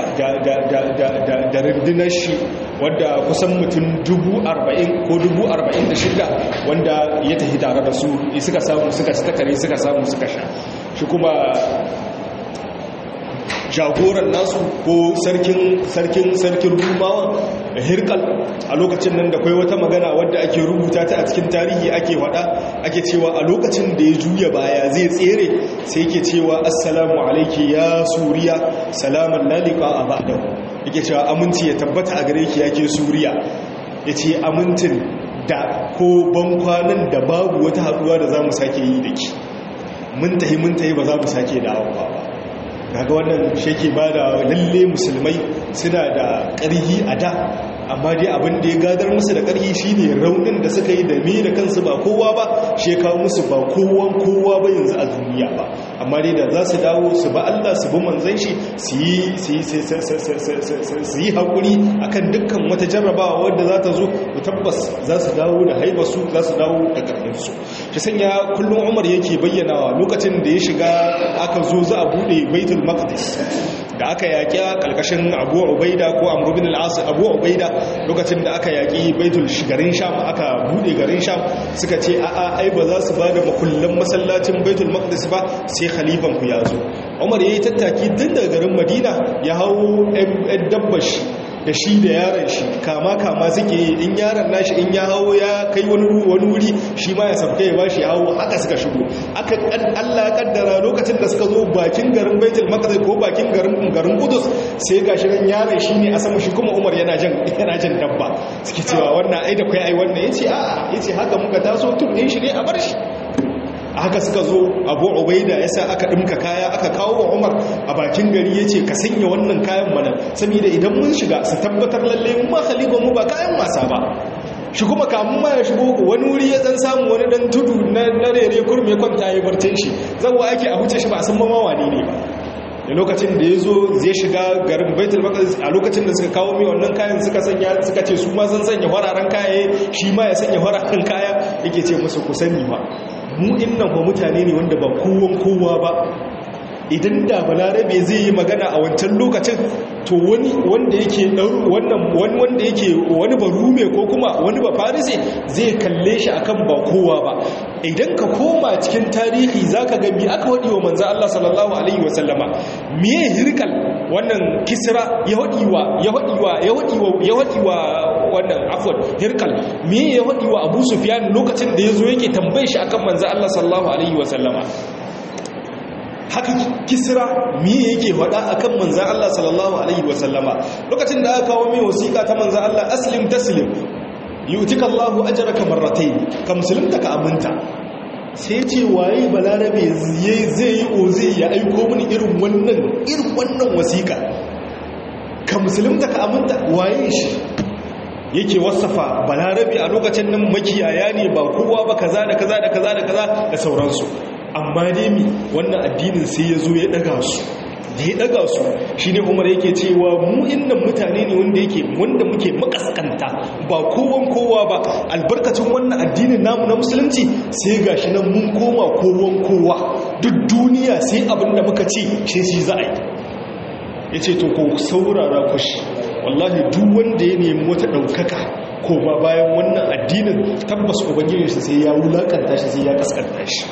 Speaker 1: da rundunar shi wadda kusan mutum dubu arba'in ko dubu arba'in da shida wanda ya tafi tare da su suka samu suka ci takare suka samu suka sha shi kuma jagoran nasu ko sarkin sarkin sarkin rumawa hirkal a lokacin nan da kai wata magana wadda ake rubuta ta a cikin tarihi ake wada ake cewa a lokacin da ya juya baya zai tsere sai yake cewa assalamu alayki ya suriya salaman lalika a ba'dahu yake cewa aminci ya tabbata a gare ki yake suriya yace amintin da ko bankwanan da babu wata haduwa da za mu sake yi da ki mun tahi mun tahi ba za mu sake dawowa ba daga wannan sheke ba da lalle musulmai suna da ƙarhi a da amma dai abin da ya gadar musu da ƙarhi shine raunin da suka yi da me da kansu ba kowa ba shi kawo musu ba kowan kowa ba yanzu a duniya ba amma dai da za su dawo su ba Allah su bi manzon shi su yi haƙuri akan dukkan wata jarrabawa wadda za ta zo tabbas za su dawo da haibarsu za su dawo da ƙarfinsu shi sanya kullum umar yake bayyanawa lokacin da ya shiga aka zo za a buɗe baitul maqdis da aka yaƙi ƙarƙashin abu ubaida ko amru bin al abu ubaida lokacin da aka yaƙi baitul garin sham aka buɗe garin sham suka ce a'a ai ba za su ba da makullan masallacin baitul maqdis ba sai khalifan ku ya zo umar yayi tattaki tun daga garin madina ya hawo ɗan dabbar shi da shi da yaron shi kama kama suke in yaron nashi in ya hawo ya kai wani wani wuri shi ma ya sabta ya bashi hawo haka suka shigo aka Allah ya kaddara lokacin da suka zo bakin garin Baitul Maqdis ko bakin garin garin Qudus sai gashi ran yaron shi ne a sama shi kuma Umar yana jan yana jan dabba suke cewa wannan ai da kai ai wannan yace a'a yace haka muka taso tun din shi ne a bar shi haka suka zo abu ubaida ya sa aka ɗimka kaya aka kawo wa umar a bakin gari ya ce ka sanya wannan kayan mana saboda idan mun shiga su tabbatar lalle mu ba khaliban mu ba kayan wasa ba shi kuma kamun ma ya shigo wani wuri ya dan samu wani dan tudu na rere kurme kwanta ya barcin shi zawo ake a huce shi ba a san mamawa ne ne ba da lokacin da ya zo zai shiga garin baitul maqdis a lokacin da suka kawo mai wannan kayan suka sanya suka ce su ma sun sanya fararen kaya shi ma ya sanya fararen kaya yake ce musu ku sani ba mu innan ba mutane ne wanda ba kowan kowa ba idan da balarabe zai yi magana a wancan lokacin to wani wanda yake wannan wani wanda yake wani barume ko kuma wani ba farise zai kalle shi akan ba kowa ba idan ka koma cikin tarihi zaka ga mi aka wadi wa manzo Allah sallallahu alaihi wasallama me hirkal wannan kisra ya wadi wa ya wadi wa ya wadi wa ya wadi wa wannan afwan hirkal me ya wadi wa Abu Sufyan lokacin da yazo yake tambaye shi akan manzo Allah sallallahu alaihi wasallama haka kisra miye yake faɗa akan manzan Allah sallallahu alaihi wasallama lokacin da aka kawo mai wasiƙa ta manzan Allah aslim taslim yutika Allahu ajraka marratayn ka musulunta ka aminta sai ce waye balarabe zai yi oze ya aiko mini irin wannan irin wannan wasiƙa ka musulunta ka aminta waye shi yake wasafa balarabe a lokacin nan makiyaya ne ba kowa ba kaza da kaza da kaza da kaza da sauransu amma dai mi wannan addinin sai ya zo ya daga su da ya daga su shi ne umar yake cewa mu innan mutane ne wanda yake wanda muke makaskanta ba kowan kowa ba albarkacin wannan addinin namu na musulunci sai gashi nan mun koma kowan kowa duk duniya sai abin da muka ce shi shi za a yi ya ce to ko saurara kushi wallahi duk wanda ya nemi wata ɗaukaka ko ba bayan wannan addinin tabbas ubangijinsa sai ya wulakanta shi sai ya kaskanta shi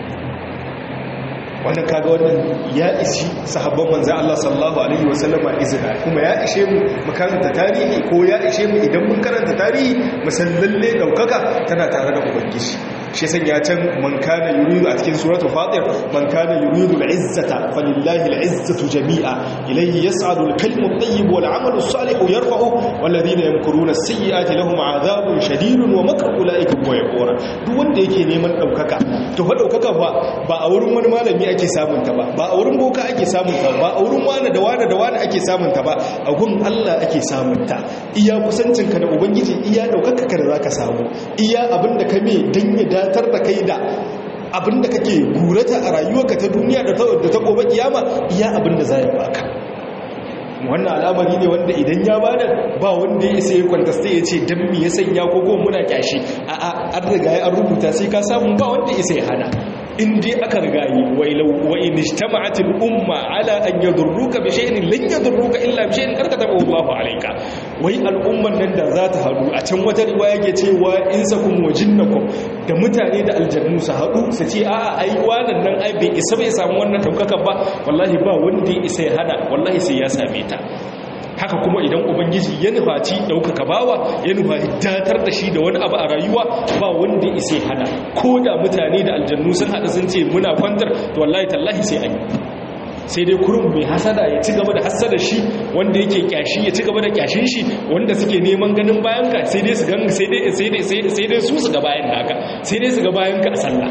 Speaker 1: wannan kaga wannan ya isi sahabban manzo Allah sallallahu alaihi wasallama izina kuma ya ishe mu mu karanta tarihi ko ya ishe mu idan mun karanta tarihi mu san lalle daukaka tana tare da ubangiji shi san ya can man kana yuridu a cikin suratul fatir man kana yuridu al-izzata falillahi al-izzatu jami'a ilayhi yas'adu al-kalimu at-tayyib wal 'amalu as-salihu yarfa'u wal ladina yamkuruna as-sayyi'ati lahum 'adhabun shadidun wa makru ulaika huwa yaqura duk wanda yake neman daukaka to fa daukaka ba ba a wurin wani malami ake samun ta ba ba a wurin boka ake samun ta ba a wurin wani da wani da wani ake samun ta ba a gun Allah ake samun ta iya kusancinka da ubangiji iya daukaka ka da zaka samu iya abinda ka me dan ya datar da kai da abinda kake gurata a rayuwarka ta duniya da ta gobe kiyama iya abinda za ya baka wannan al'amari ne wanda idan ya bada ba wanda ya sai kwantasta ya ce dan me ya sanya ko kuma muna kyashi a'a an riga ya rubuta sai ka samu ba wanda ya sai hana in dai aka riga yi wa in ijtama'at al-umma ala an yadurruka bi shay'in lan yadurruka illa bi shay'in karkata Allahu alayka wai al'umman nan da za ta hadu a can wata riwaya yake cewa in sakum wa jinnakum da mutane da aljannu su hadu su ce a'a ai wannan nan ai bai isa bai samu wannan daukaka ba wallahi ba wanda ya isa ya hada wallahi sai ya same ta haka kuma idan ubangiji ya nufaci ɗaukaka bawa ya nufaci datar da shi da wani abu a rayuwa ba wanda isai hana ko da mutane da aljannu sun haɗa sun ce muna kwantar to wallahi tallahi sai an yi sai dai kurum mai hasada ya ci gaba da hasada shi wanda yake kyashi ya ci gaba da kyashin shi wanda suke neman ganin bayan ka sai dai su gan sai dai sai dai sai dai su su ga bayan naka sai dai su ga bayan ka a sallah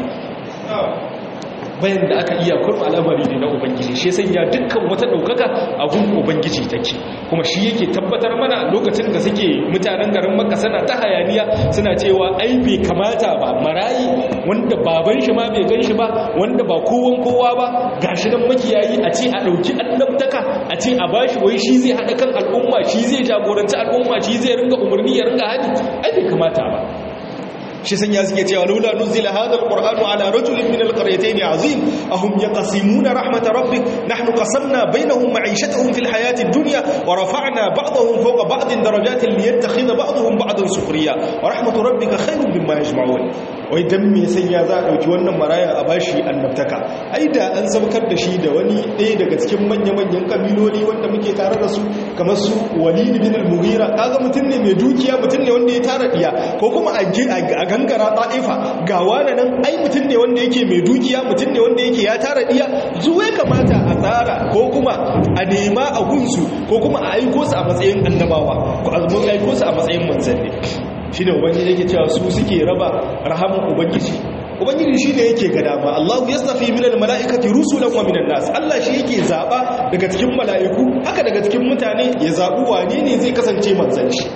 Speaker 1: bayan da aka iya kurma al'amari ne na ubangiji shi sanya dukkan wata daukaka a gun ubangiji take kuma shi yake tabbatar mana lokacin da suke mutanen garin makka suna ta hayaniya suna cewa ai bai kamata ba marayi wanda baban shi ma bai gan shi ba wanda ba kowan kowa ba gashi nan makiyayi a ce a dauki annabtaka a ce a bashi wai shi zai hada kan al'umma shi zai jagoranci al'umma shi zai ringa umarni ya ringa hadi ai bai kamata ba shi sanya suke cewa laula nuzila hadha alqur'anu ala rajulin min alqaryatayn azim ahum yaqsimuna rahmat rabbik nahnu qasamna bainahum ma'ishatahum fil hayati ad-dunya wa rafa'na ba'dahum fawqa ba'din darajatin liyattakhidha ba'dahum ba'dan sukhriya wa rahmatu rabbika khayrun mimma yajma'un wai dan me sanya za a dauki wannan maraya a bashi annabtaka ai da an sabkar da shi da wani ɗaya daga cikin manya-manyan kabiloli wanda muke tare da su kamar su walid bin al-mughira kaga mutum ne mai dukiya mutum ne wanda ya tara diya ko kuma a gangara ta'ifa ga wani nan ai mutum ne wanda yake mai dukiya mutum ne wanda yake ya tara diya zuwa kamata a tsara ko kuma a nema a gunsu ko kuma a aiko su a matsayin annabawa ko a aiko su a matsayin manzanni shine ubangiji yake cewa su suke raba rahaman ubangiji ubangiji shi ne yake ga dama Allah ya stafi minal mala'ikati rusulan wa minan nas Allah shi yake zaba daga cikin mala'iku haka daga cikin mutane ya zabu wane ne zai kasance manzon shi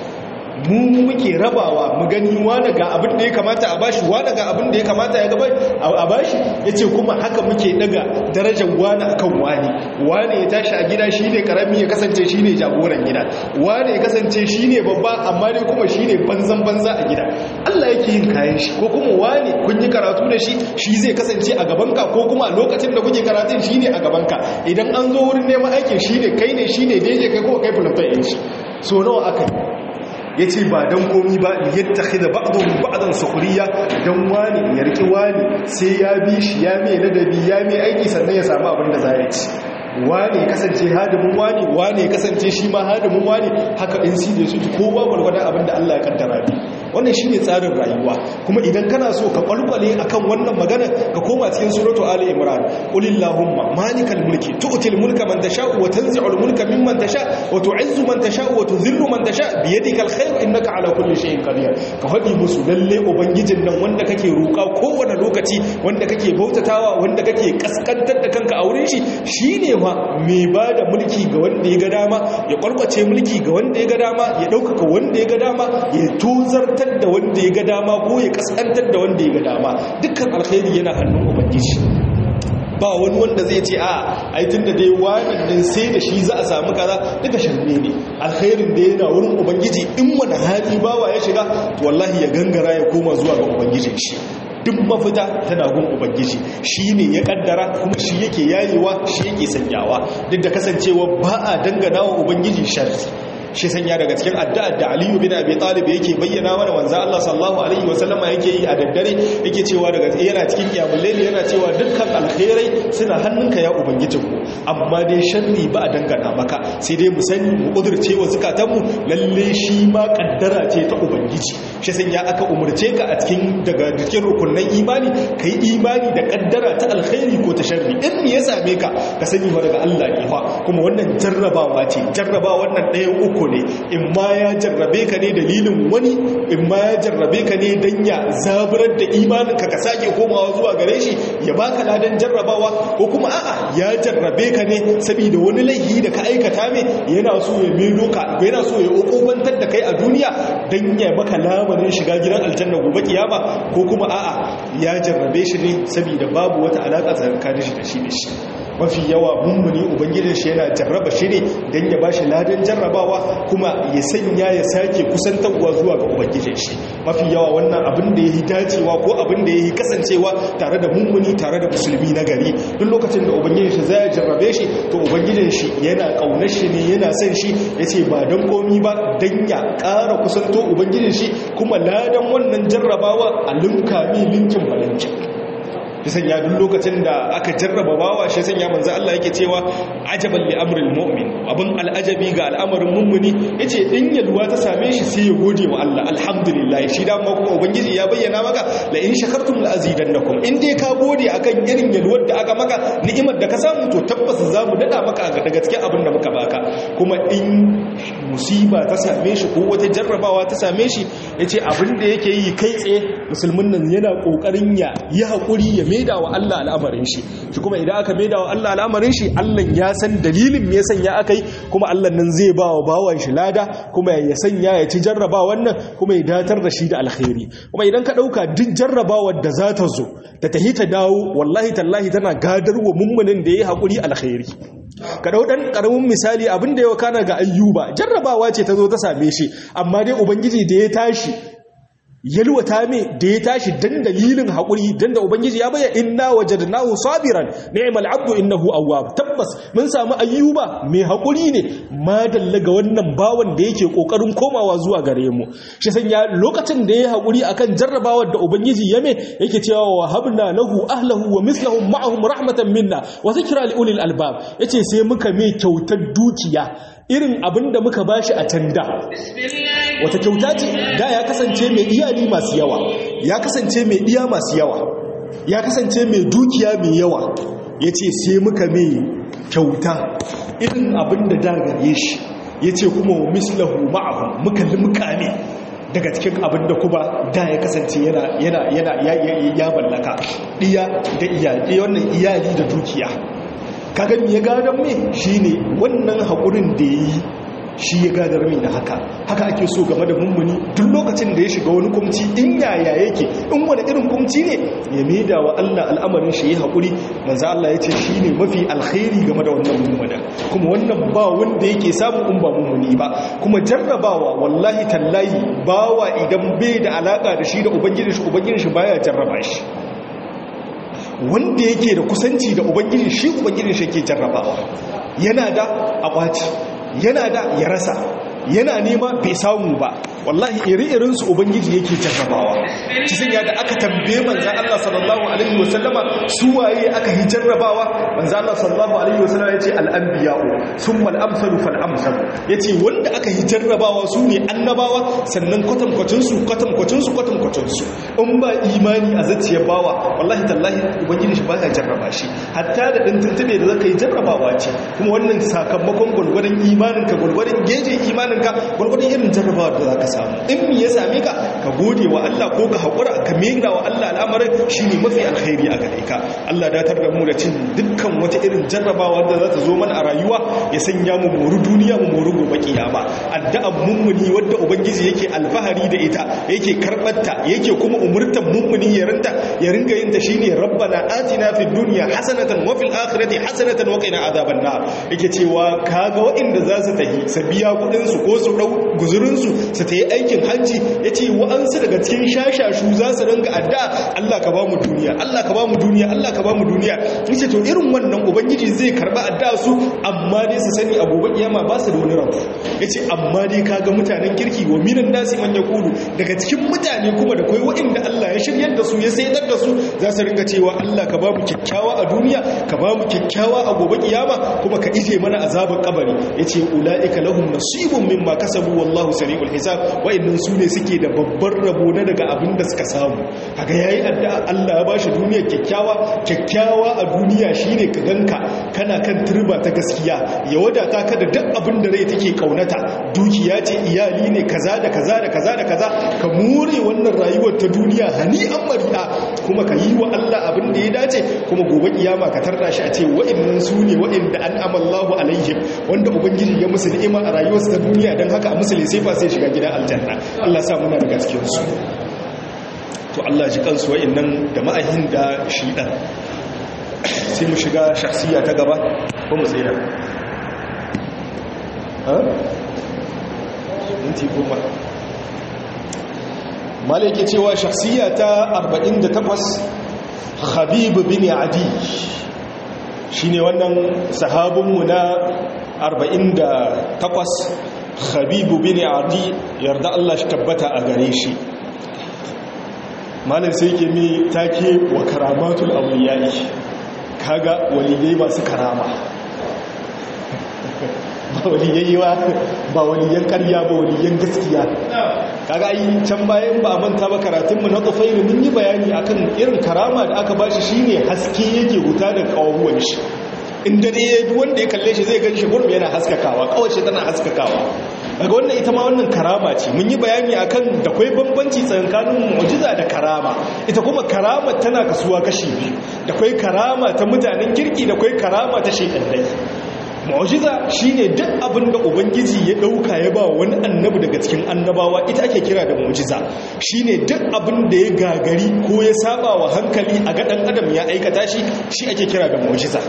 Speaker 1: mu muke rabawa mu gani wani ga abin da ya kamata a bashi wani ga abin da ya kamata ya gaba a bashi ya ce kuma haka muke daga darajar wani akan wani wani ya tashi a gida shi ne karami ya kasance shi ne jagoran gida wani ya kasance shi ne babba amma dai kuma shi ne banzan banza a gida Allah yake yin kayan shi ko kuma wani kun yi karatu da shi shi zai kasance a gabanka ko kuma a lokacin da kuke karatun shi ne a gabanka idan an zo wurin neman aikin shi ne kai ne shi ne daidai kai kuma kai fulafai yanci so nawa aka yi ya ce ba don komi ba yadda khida ba'adun ba'adan sukuriya don wani ya riƙi wani sai ya bi shi ya mai ladabi ya mai aiki sannan ya samu abin da za ya ci wani ya kasance hadimin wani wani ya kasance shi ma hadimin wani haka in si da su kowa gwargwadon abin da Allah ya kaddara ne wannan shine tsarin rayuwa kuma idan kana so ka kwalkwale akan wannan magana ka koma cikin suratu ali imran qulillahumma malikal mulki tu'til mulka man tasha'u wa tanzi'ul mulka mimman tasha' wa tu'izzu man tasha'u wa tudhillu man tasha' bi yadikal khair innaka ala kulli shay'in qadir ka faɗi musu lalle ubangijin nan wanda kake roƙa kowane lokaci wanda kake bautatawa wanda kake kaskantar da kanka a wurin shi shine fa mai bada mulki ga wanda ya ga dama ya kwalkwace mulki ga wanda ya ga dama ya ɗaukaka wanda ya ga dama ya tozar kaskantar da wanda ya ga dama ko ya kaskantar da wanda ya ga dama dukkan alkhairi yana hannun ubangiji ba wani wanda zai ce a aitin da dai wannan sai da shi za a samu kaza duka sharme ne alkhairin da yana wurin ubangiji in wani hali bawa ya shiga to wallahi ya gangara ya koma zuwa ga ubangijin shi duk mafita tana gun ubangiji shi ne ya kaddara kuma shi yake yayewa shi yake sanyawa duk da kasancewa ba a dangana wa ubangiji sharri shi sanya daga cikin addu'ar da Aliyu bin Abi Talib yake bayyana mana manzo Allah sallallahu alaihi wasallama yake yi a daddare yake cewa daga yana cikin kiyamul layli yana cewa dukkan alkhairai suna hannunka ya ubangijinku amma dai sharri ba a dangana maka sai dai mu sani mu kudurce wa zukatanmu lalle shi ma kaddara ce ta ubangiji shi sanya aka umurce ka a cikin daga cikin rukunnan imani kai imani da kaddara ta alkhairi ko ta sharri in me ya same ka ka sani wa daga Allah ne fa kuma wannan jarrabawa ce jarrabawa wannan ɗayan uku uku ne in ma ya jarrabe ka ne dalilin wani in ma ya jarrabe ka ne don ya zaburar da imaninka ka sake komawa zuwa gare shi ya baka ladan jarrabawa ko kuma a'a ya jarrabe ka ne saboda wani laifi da ka aikata ne yana so ya melo ka yana so ya ukubantar da kai a duniya don ya maka lamarin shiga gidan aljanna gobe kiyama ko kuma a'a ya jarrabe shi ne saboda babu wata alaka tsakanin shi da shi da shi mafi yawa mummuni ubangijin shi yana jarraba shi ne don ya bashi ladan jarrabawa kuma ya sanya ya sake kusantarwa zuwa ga ubangijin shi mafi yawa wannan abin da ya yi dacewa ko abin da ya yi kasancewa tare da mummuni tare da musulmi na gari duk lokacin da ubangijin shi zai jarrabe shi to ubangijin shi yana kaunar shi ne yana son shi ya ce ba don komi ba don ya ƙara kusanto ubangijin shi kuma ladan wannan jarrabawa a linka mi linkin balinkin shi sanya duk lokacin da aka jarraba bawa shi sanya manzo Allah yake cewa ajaban li amril mu'min abin al'ajabi ga al'amarin mummuni yace in yalwa ta same shi sai ya gode wa Allah alhamdulillah shi da ma kuma ubangiji ya bayyana maka la in shakartum la azidannakum in dai ka gode akan irin yalwar da aka maka ni'imar da ka samu to tabbas za mu dada maka daga cikin abin da muka baka kuma in musiba ta same shi ko wata jarrabawa ta same shi yace abin da yake yi kai tsaye musulmin nan yana kokarin ya yi hakuri ya maida wa Allah al'amarin shi shi kuma idan aka maida wa Allah al'amarin shi Allah ya san dalilin me ya sanya aka yi kuma Allah nan zai ba wa bawan shi lada kuma ya sanya ya ci jarraba wannan kuma ya datar da shi da alkhairi kuma idan ka dauka duk jarrabawar da za ta zo ta tahi ta dawo wallahi tallahi tana gadarwa mummunin da ya haƙuri alkhairi ka dau dan karamin misali abin da ya kana ga ayyuba jarrabawa ce ta zo ta same shi amma dai ubangiji da ya tashi yalwata me da ya tashi dan dalilin haƙuri dan da ubangiji ya baya inna wajadnahu sabiran ni'mal abdu innahu awwab tabbas mun samu ayyuba mai haƙuri ne ma dalla ga wannan bawan da yake kokarin komawa zuwa gare mu shi sanya lokacin da ya haƙuri akan jarrabawar da ubangiji ya me yake cewa wa habna lahu ahlahu wa mislahum ma'ahum rahmatan minna wa zikra li ulil albab yace sai muka mai kyautar dukiya irin abin da muka bashi a can da wata kyauta ce da ya kasance mai iyali masu yawa ya kasance mai iya masu yawa ya kasance mai dukiya mai yawa ya ce sai muka mai kyauta irin abin da da gare shi ya ce kuma wa mislahu ma'ahu muka limka ne daga cikin abin da kuma da ya kasance yana ya ballaka iya da iyali wannan iyali da dukiya kaga me ya gadon me shine wannan haƙurin da ya yi shi ya gadar mai da haka haka ake so game da mummuni duk lokacin da ya shiga wani kumci in yaya yake in wani irin kumci ne ya maida wa Allah al'amarin shi ya haƙuri manzo Allah ya ce shi ne mafi alkhairi game da wannan mummuna kuma wannan ba wanda yake samu in ba mummuni ba kuma jarrabawa wallahi tallahi bawa idan bai da alaka da shi da ubangiji shi ubangiji shi baya jarraba shi wanda yake da kusanci da ubangiji shi ubangiji shi ke jarrabawa yana da akwaci yana da ya rasa yana nema bai samu ba wallahi iri-irin su ubangiji yake jarrabawa ci sun da aka tambaye manzan Allah sallallahu alaihi wasallama su waye aka yi jarrabawa manzan Allah sallallahu alaihi wasallama yace al-anbiya'u thumma al-amsalu fal-amsal yace wanda aka yi jarrabawa su ne annabawa sannan kwatankwacin su kwatankwacin su kwatankwacin su in ba imani a zaciyar bawa wallahi tallahi ubangiji shi baya jarraba shi hatta da dan tuntube da zaka yi jarrabawa ce kuma wannan sakamakon gurgurdan imaninka gurgurdan geje imaninka gurgurdan irin jarrabawa da zaka samu in me ya same ka ka gode wa Allah ko ka haƙura ka mera wa Allah al'amarin shine mafi alkhairi a gare ka Allah datar da mu da cin dukkan wata irin jarrabawa da za ta zo mana a rayuwa ya sanya mu moru duniya mu moru gobe kiyama addu'an mummuni wadda ubangiji yake alfahari da ita yake karbarta yake kuma umurtan mummuni ya rinta ya ringa yin ta shine rabbana atina fid dunya hasanatan wa fil akhirati hasanatan wa qina adhaban nar yake cewa kaga waɗanda za su tahi su biya kudin su ko su dau guzurin su su tayi aikin hajji yace wa'ansu daga cikin shashashu za su ringa addu'a Allah ka ba mu duniya Allah ka ba mu duniya Allah ka ba mu duniya yace to irin wannan ubangiji zai karba addu'a su amma dai su sani a gobe kiyama ba su da wani rabu yace amma dai kaga mutanen kirki wa minan nasi man yaqulu daga cikin mutane kuma da kai wa'inda Allah ya shiryar da su ya sayar da su za su ringa cewa Allah ka ba mu kyakkyawa a duniya ka ba mu kyakkyawa a gobe kiyama kuma ka ije mana azabin kabari yace ulaika lahum nasibun mimma kasabu wallahu sari'ul hisab wa'annan su ne suke da babbar rabo na daga abin da suka samu kaga yayi addu'a Allah ya bashi duniya kyakkyawa kyakkyawa a duniya shine ka ganka kana kan turba ta gaskiya ya wadata ka da duk abin da rai take kaunata dukiya ce iyali ne kaza da kaza da kaza da kaza ka more wannan rayuwar ta duniya hani an mari'a kuma ka yi wa Allah abin da ya dace kuma gobe kiyama ka tarda shi a ce wa'annan su ne wa'anda an amallahu alaihim wanda ubangiji ya musu ni'ima a rayuwarsu ta duniya dan haka a musulmi sai fa sai shiga gidan aljanna Allah sa muna daga cikin su to Allah ji kansu wa'annan da ma'ahin da shi dan sai mu shiga shakhsiya ta gaba ko mu tsira ha minti goma malike cewa shakhsiya ta 48 Habib bin Adi shine wannan sahabinmu na 48 Habib bin Adi yarda Allah shi tabbata a gare shi malam sai yake mi take wa karamatul awliyai kaga waliyai masu karama ba waliyai ba ba waliyan ƙarya ba waliyan gaskiya kaga ai can bayan ba manta ba karatunmu na tsofairu mun yi bayani akan irin karama da aka bashi shine haske yake huta da kawuwan shi in dare ya duk wanda ya kalle shi zai gan shi gurbin yana haskakawa kawace tana haskakawa daga wannan ita ma wannan karama ce mun yi bayani akan da kwai bambanci tsakanin mu'jiza da karama ita kuma karama tana kasuwa kashi biyu da kwai karama ta mutanen kirki da kwai karama ta shekandai mu'jiza shine duk abin da ubangiji ya dauka ya ba wani annabi daga cikin annabawa ita ake kira da mu'jiza shine duk abin da ya gagari ko ya saba wa hankali a ga dan adam ya aikata shi shi ake kira da mu'jiza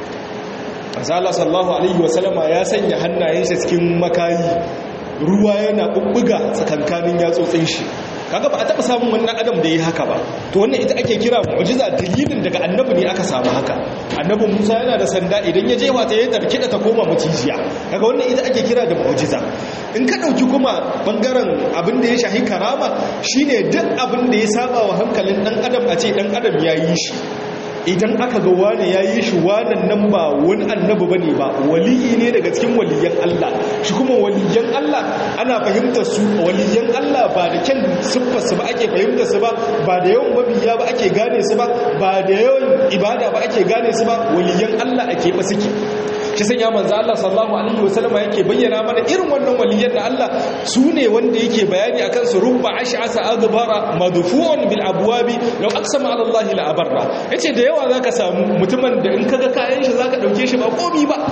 Speaker 1: Azala sallallahu alaihi wasallama ya sanya hannayensa cikin makayi ruwa yana bubbuga tsakankanin yatsotsin shi kaga ba a taba samun wannan adam da yi haka ba to wannan ita ake kira mu'jiza dalilin daga annabi ne aka samu haka annabi Musa yana da sanda idan ya jefa ta ya tarkida ta koma macijiya kaga wannan ita ake kira da mu'jiza in ka dauki kuma bangaren abin da ya shahi karama shine duk abin da ya saba wa hankalin dan adam a ce dan adam ya yi shi idan aka ga wane ya yi shi wanan nan ba wani annabi ba ne ba waliyi ne daga cikin waliyan Allah shi kuma waliyan Allah ana fahimtar su waliyan Allah ba da kyan siffarsu ba ake fahimtar su ba ba da yawan mabiya ba ake gane su ba ba da yawan ibada ba ake gane su ba waliyan Allah ake ba suke shi sanya manzo Allah sallallahu alaihi wasallama yake bayyana mana irin wannan waliyan da Allah su ne wanda yake bayani akan su rubba ash'asa adbara madfu'un bil abwabi law aqsama ala Allah la abarra yace da yawa zaka samu mutumin da in kaga kayan shi zaka dauke shi ba komi ba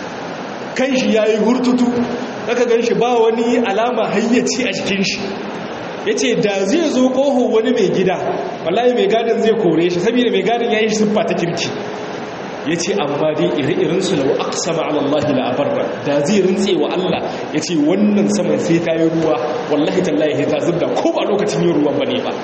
Speaker 1: kan shi yayi hurtutu zaka gan shi ba wani alama hayyaci a cikin shi yace da zai zo koho wani mai gida wallahi mai gadin zai kore shi saboda mai gadin yayi siffa ta kirki ya ce amma dai iri-irinsu da aksama alallahi la'abarra da zai rintse wa Allah ya ce wannan saman sai ta yi ruwa wallahi tallahi ta zubda ko ba lokacin yin ruwan ba ne ba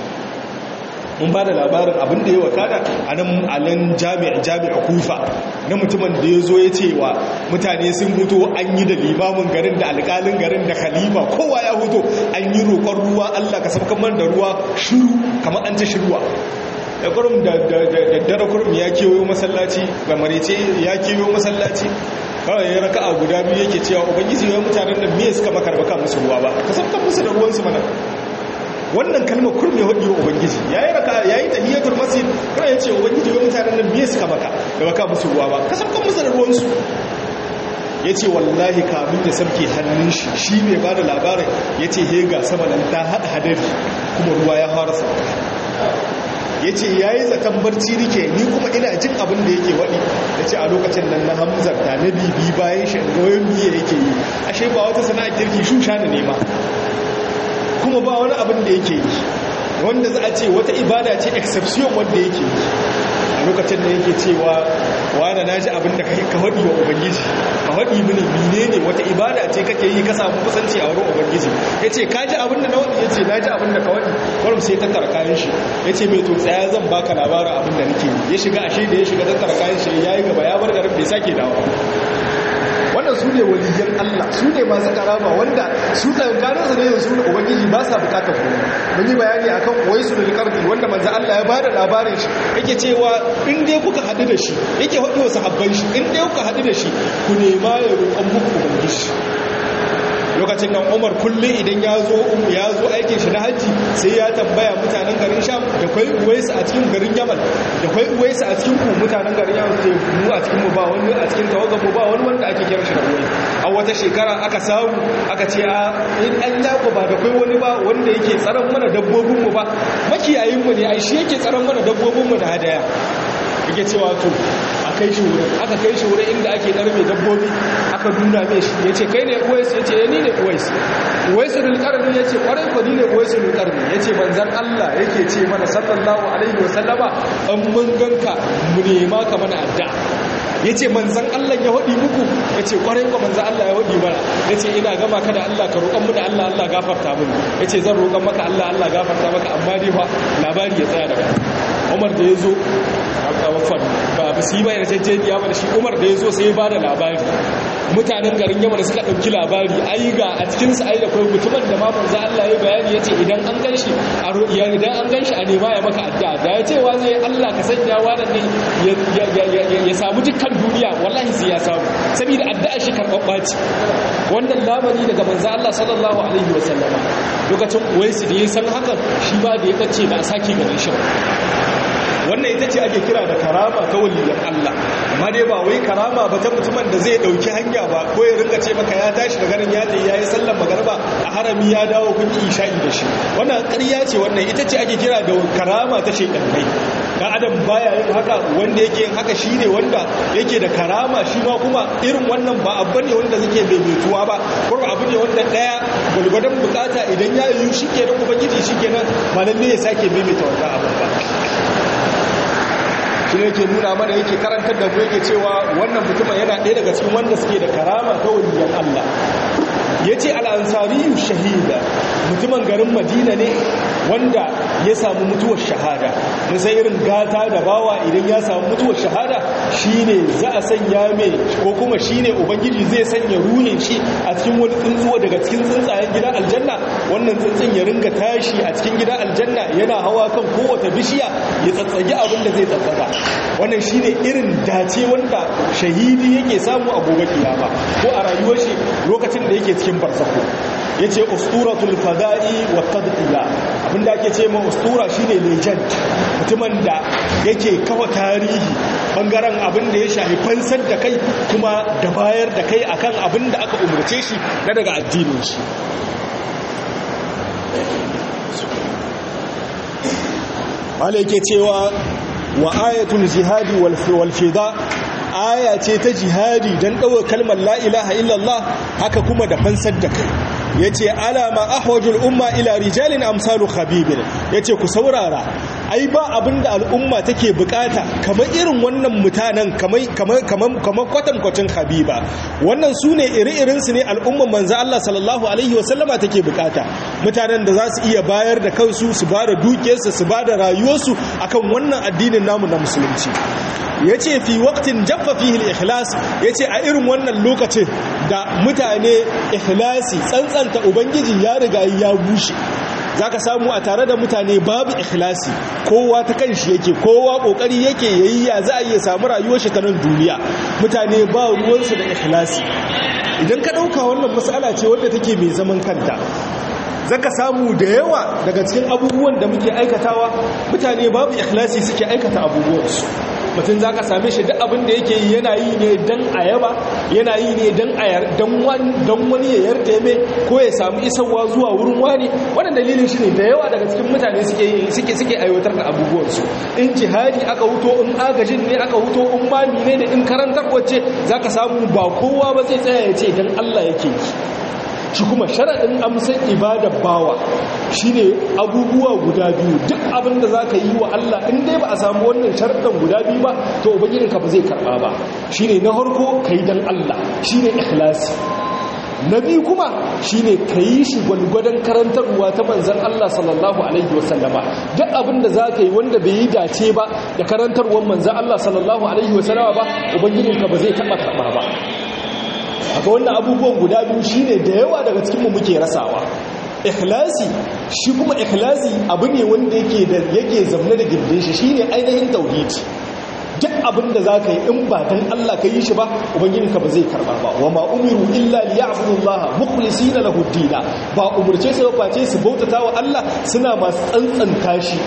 Speaker 1: mun ba da labarin abin da ya wakada a nan alan jami'a jami'a kufa na mutumin da ya zo ya ce wa mutane sun huto an yi da limamin garin da alƙalin garin da khalifa kowa ya huto an yi roƙon ruwa Allah ka sabkan man da ruwa shiru kamar an ta shirwa da kurum da dare kurum ya kewayo masallaci ga marice ya kewayo masallaci kawai ya raka a guda biyu yake cewa ubangiji wai mutanen da miye suka makar baka musu ruwa ba ka sabkan musu da ruwansu mana wannan kalmar kurum ya hudu ubangiji ya yi raka ya yi tahiyatul masjid kuma ya ce ubangiji wai mutanen da miye suka maka da baka musu ruwa ba ka sabkan musu da ruwansu ya ce wallahi kamun ya samke hannun shi shi mai ba da labarin ya ce hega sama nan ta haɗa hadari kuma ruwa ya fara sauka ya ce ya yi zaton barci rike ni kuma ina jin abin da yake waɗi ya ce a lokacin nan na hamzarta na bibi bayan shi ga wayan biye yake yi ashe ba wata sana'a kirki shusha da nema kuma ba wani abin da yake yi wanda za a ce wata ibada ce exception wanda yake yi a lokacin da yake cewa wane na ji abin da ka haɗi wa ubangiji ka haɗi mini mine ne wata ibada ce kake yi ka samu kusanci a wurin ubangiji ya ce ka ji abin da na waɗi ya ce na ji abin da ka waɗi kwarum sai tattara kayan shi ya ce mai to tsaya zan baka labarin abin da nake yi ya shiga ashe da ya shiga tattara kayan shi ya yi gaba ya bar garin bai sake dawo wannan su ne waliyan Allah su ne masu karama wanda su tsankanin su ne da su ubangiji ba sa bukatar ku mun yi bayani akan wai su lil qardi wanda manzo Allah ya bada labarin shi yake cewa in dai kuka hadu da shi yake hadu wa sahabban shi in dai kuka hadu da shi ku nema ya roƙon muku ubangiji lokacin nan umar kullum idan ya zo ya zo aikin shi na hajji sai ya tambaya mutanen garin sham da kwai uwaisu a cikin garin yaman da kwai uwaisu a cikin ku mutanen garin yaman sai mu a cikin mu ba wani a cikin tawagan mu ba wani wanda ake kira shi da uwai a wata shekara aka samu aka ce a in an yako ba da kwai wani ba wanda yake tsaron mana dabbobin mu ba makiyayin mu ne ai shi yake tsaron mana dabbobin mu da hadaya yake cewa to a kai shi wurin aka kai shi wurin inda ake ɗarme dabbobi aka nuna mai shi ya ce kai ne uwais ya ce ya ni ne uwais uwaisu rulƙarni ya ce ƙwarai ko ni ne uwaisu rulƙarni ya ce manzan allah yake ce mana sallallahu alaihi wasallama an mun ganka mu nema ka mana adda ya ce manzan allah ya haɗi muku ya ce ƙwarai ko manzan allah ya haɗi mana ya ce ina gama ka da allah ka roƙon mu da allah allah gafarta mun ya ce zan roƙon maka allah allah gafarta maka amma dai fa labari ya tsaya daga umar da ya zo a wafan ba ba su yi bayan jajjeniya ba da shi umar da ya zo sai ya ba da labari
Speaker 2: mutanen garin yamma da suka ɗauki labari ai ga a cikinsu ai da kai mutumin da ma manzo Allah ya bayani ya ce idan an gan shi a idan an gan shi a nema ya maka addu'a da ya ce wa zai Allah ka sanya wannan ne ya samu dukkan duniya wallahi sai ya samu saboda addu'a shi karɓaɓɓa ce wannan lamari daga manzo Allah sallallahu alaihi wa sallama lokacin uwaisu da ya san hakan shi ba da ya bace ba a sake ganin shi
Speaker 1: wannan ita ce ake kira da karama ta waliyan Allah amma dai ba wai karama ba ta mutumin da zai dauki hanya ba ko ya ringa ce maka ya tashi daga nan ya je yayi sallar magarba a harami ya dawo kun yi isha'i da shi wannan ƙarya ce wannan ita ce ake kira da karama ta shekannai dan adam baya yin haka wanda yake yin haka shine wanda yake da karama shi ma kuma irin wannan ba abu ne wanda zake daidaituwa ba ko abu ne wanda daya gulgudan bukata idan ya yi shi kenan ubangiji shi kenan ba lalle ya sake maimaita wannan abu ba shi ne yake nuna mana yake karantar da mu yake cewa wannan mutumin yana ɗaya daga cikin wanda suke da karama ta waliyan Allah ya ce al'ansariyu shahida mutumin garin madina ne wanda ya samu mutuwar shahada musa irin gata da bawa idan ya samu mutuwar shahada shine za a sanya mai ko kuma shine ubangiji zai sanya ruhin shi a cikin wani tsuntsuwa daga cikin tsuntsayen gidan aljanna wannan tsuntsun ya ringa tashi a cikin gidan aljanna yana hawa kan kowace bishiya ya tsatsage abin da zai tsatsaga wannan shine irin dace wanda shahidi yake samu a gobe kiyama ko a rayuwar shi lokacin da yake cikin barzako yace usturatul fada'i wa tadqiya abinda ake ce ma ustura shine legend mutumin da yake kawa tarihi bangaren abin da ya shafi fansar da kai kuma da bayar da kai akan abin da aka umarce shi na daga addinin shi wale yake cewa wa ayatul jihadi wal fida aya ce ta jihadi don ɗaukar kalmar la ilaha illallah haka kuma da fansar da kai ya ce alama ahwajul umma ila rijalin amsalu khabibin ya ce ku saurara ai ba abinda al'umma take bukata kamar irin wannan mutanen kamar kwatankwacin habiba wannan su ne iri-irinsu ne al'umman manzo Allah sallallahu alaihi wasallama take bukata mutanen da za su iya bayar da kansu su ba da dukiyarsu su ba da rayuwarsu akan wannan addinin namu na musulunci ya ce fi waktin jaffa fihil ikhlas ya ce a irin wannan lokacin da mutane ikhlasi tsantsanta ubangiji ya riga ya bushe za ka samu a tare da mutane babu ikhlasi kowa ta kan shi yake kowa kokari yake yayi ya za a iya samu rayuwar shi ta nan duniya mutane ba ruwansu da ikhlasi idan ka ɗauka wannan matsala ce wadda take mai zaman kanta zaka samu da yawa daga cikin abubuwan da muke aikatawa mutane babu ikhlasi suke aikata abubuwansu mutum za ka same shi duk abin da yake yi yana yi ne don ayaba yana yi ne don wani ya yarda ya mai ko ya samu isarwa zuwa wurin wani wannan dalilin shi ne da yawa daga cikin mutane suke suke aiwatar da abubuwansu in jihadi aka huto in agajin ne aka huto in mami ne da in karantar wacce za ka samu ba kowa ba zai tsaya ya ce don allah yake yi shi kuma sharaɗin amsan ibadar bawa shine abubuwa guda biyu duk abin da za ka yi wa Allah in dai ba a samu wannan sharaɗin guda biyu ba to ubangijinka ba zai karɓa ba shine na harko ka yi don Allah shine ikhlasi na biyu kuma shine ka yi shi gwalgwadon karantarwa ta manzan Allah sallallahu alaihi wasallama duk abin da za ka yi wanda bai yi dace ba da karantarwar manzan Allah sallallahu alaihi wasallama ba ubangijinka ba zai taɓa karɓa ba haka wannan abubuwan guda biyu shine da yawa daga cikinmu muke rasawa ikhlasi shi kuma ikhlasi abu ne wanda yake da yake zamne da gindin shi shine ainihin tauhidi duk abin da zaka yi in ba dan Allah ka yi shi ba ubangijinka ba zai karba ba wa ma umiru illa liya'budullaha mukhlisina lahu ad ba umurce su ba face su bautata wa Allah suna masu tsantsanta shi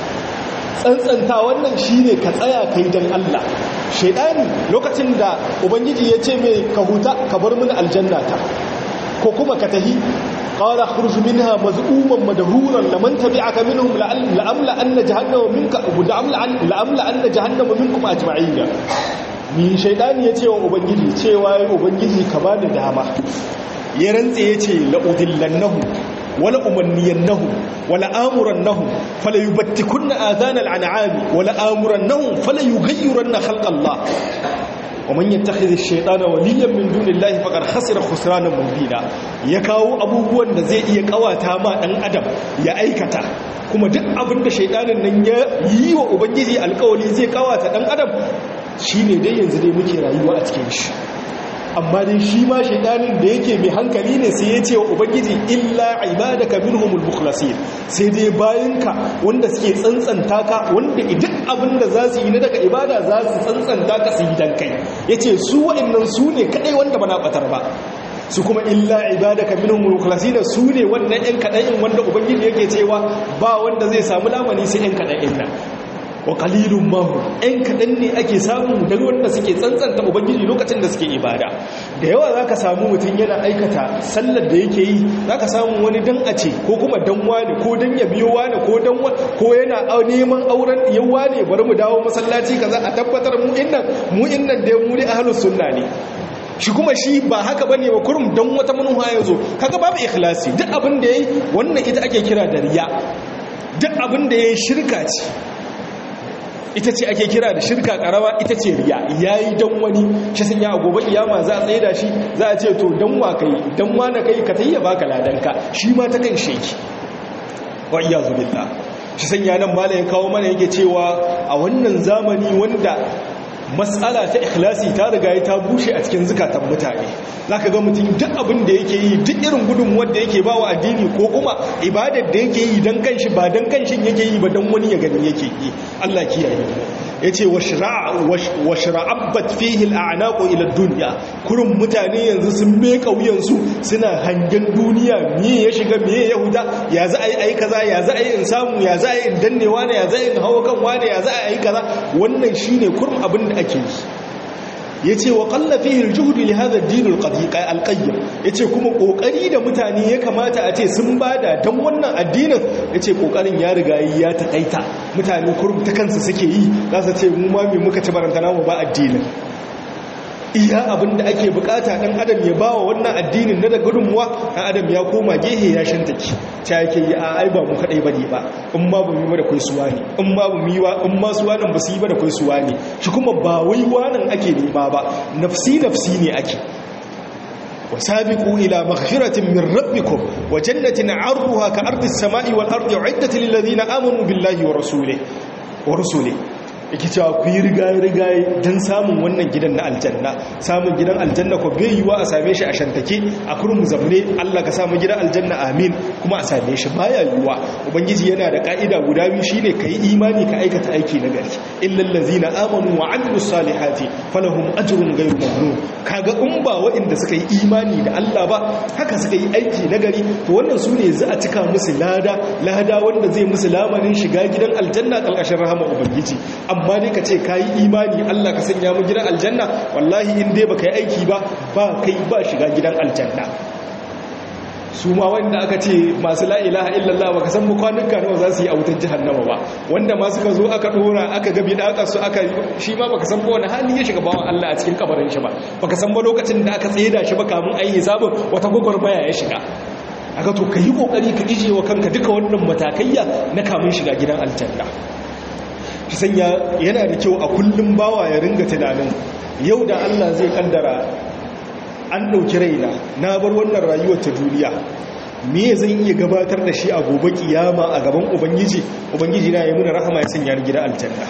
Speaker 1: tsantsanta wannan shine ka tsaya kai dan Allah shaidani lokacin da ubangiji ya ce mai ka huta ka bar mini aljannata ko kuma ka tahi qala khruj minha maz'uman madhuran laman tabi'aka minhum la'amla anna jahannama minka la'amla anna jahannama minkum ajma'in ni shaidani ya ce wa ubangiji cewa ya ubangiji ka bani dama ya rantse ya ce la'udillannahu wala umanniyannahu wala amurannahu fala yubattikunna adhanal an'ami wala amurannahu fala yughayyirunna khalqallah ومن يتخذ الشيطان وليا من دون الله فقد خسر خسرانا مبينا ya kawo abubuwan da zai iya kawata ma dan adam ya aikata kuma duk abin da shaidanin nan ya yi wa ubangiji alkawali zai kawata dan adam shine dai yanzu dai muke rayuwa a cikin shi
Speaker 2: amma dai shi ma shaidanin da yake mai hankali ne sai ya ce wa ubangiji illa ibadaka minhumul mukhlasin sai dai bayanka wanda suke tsantsanta ka wanda duk abin da za su yi na daga ibada za su tsantsanta ka su yi dan kai yace su wa'annan su ne kadai wanda bana batar ba su kuma illa ibadaka minhum mukhlasin su ne wannan ɗan kaɗan wanda ubangiji yake cewa ba wanda zai samu lamani sai ɗan kaɗan nan wa qalilun mahu ɗan kaɗan ne ake samu daga wanda suke tsantsanta ubangiji lokacin da suke ibada da yawa zaka samu mutum yana aikata sallar da yake yi zaka samu wani dan a ce ko kuma dan wani ko dan ya biyo wani ko dan ko yana neman auren yawa ne bari mu dawo masallaci kaza a tabbatar mu innan mu innan dai mu ne ahlus sunna ne shi kuma shi ba haka bane ba kurum dan wata manufa yazo kaga babu ikhlasi duk abin da yayi wannan ita ake kira da riya duk abin da yayi shirka ce ita ce ake kira da shirka karama ita ce riya yayi dan wani shi sun ya gobe kiyama za a tsaye da shi za a ce to dan wa kai dan wa na kai ka tayya baka ladanka shi ma ta kan sheki wa iyazu billah shi sun ya nan malayin kawo mana yake cewa a wannan zamani wanda matsala ta ikhlasi ta riga ta bushe a cikin zukatan mutane zaka ga mutum duk abin da yake yi duk irin gudunmuwar da yake ba wa addini ko kuma ibadar da yake yi don kanshi ba don kanshin yake yi ba don wani ya gani yake yi Allah kiyaye mu yace wa shra'abat fihi al'anaqu ila dunya kurun mutane yanzu sun me kauyansu suna hangen duniya me ya shiga me ya huda ya za ai ai kaza ya za ai in samu ya za ai in dannewa ne ya za in hawo kan wane ya za ai kaza wannan shine kurum abin da ake yi yace wa qalla fihi al-juhd li hadha ad-din al-qayyim yace kuma kokari da mutane ya kamata a ce sun bada dan wannan addinin yace kokarin ya riga ya takaita mutane kurum ta kansu suke yi za su ce mu ma me muka ci barantana mu ba addinin iya abin da ake bukata dan adam ya bawa wannan addinin na da gudunmuwa dan adam ya koma gehe ya shantaki ta yake yi a ai ba mu kadai bane ba in ma ba mu ba da kai suwa ne in ma ba mu yi wa in ma suwa nan ba su yi ba da kai suwa ne shi kuma ba wai wanan ake nema ba nafsi nafsi ne ake وسابقوا إلى مغفرة من ربكم وجنة عرضها كأرض السماء والأرض عدة للذين آمنوا بالله ورسوله ورسوله yake cewa ku yi rigaye-rigaye don samun wannan gidan na aljanna samun gidan aljanna ko bai yiwa a same shi a shantake a kurin zamne Allah ka samu gidan aljanna amin kuma a same shi baya yiwa ubangiji yana da ka'ida guda biyu shine kai imani ka aikata aiki na gari illal ladzina amanu wa amilus salihati falahum ajrun ghayru mamnun kaga in ba waɗanda suka yi imani da Allah ba haka suka yi aiki na gari to wannan su ne za a cika musu lada lada wanda zai musu lamarin shiga gidan aljanna kalkashin rahama ubangiji amma dai ka ce ka yi imani Allah ka sanya mu gidan aljanna wallahi in dai baka yi aiki ba ba kai ba shiga gidan aljanna su ma wanda aka ce masu la ilaha illallah baka san kwanuka nawa za su yi a wutar jahannama ba wanda ma suka zo aka dora aka gabi da aka su aka shi ma baka san ba wani hali ya shiga bawan Allah a cikin kabarin shi ba baka san ba lokacin da aka tsaida shi ba kamun ayi hisabin wata gwagwarmaya ya shiga aka to ka yi kokari ka ije wa kanka duka wannan matakaiya na kamun shiga gidan aljanna ki sanya yana da kyau a kullum bawa ya ringa tunanin yau da Allah zai kaddara an ɗauki raina na bar wannan rayuwar ta duniya me zan iya gabatar da shi a gobe kiyama a gaban ubangiji ubangiji na ya muna rahama ya sanya ni gida aljanna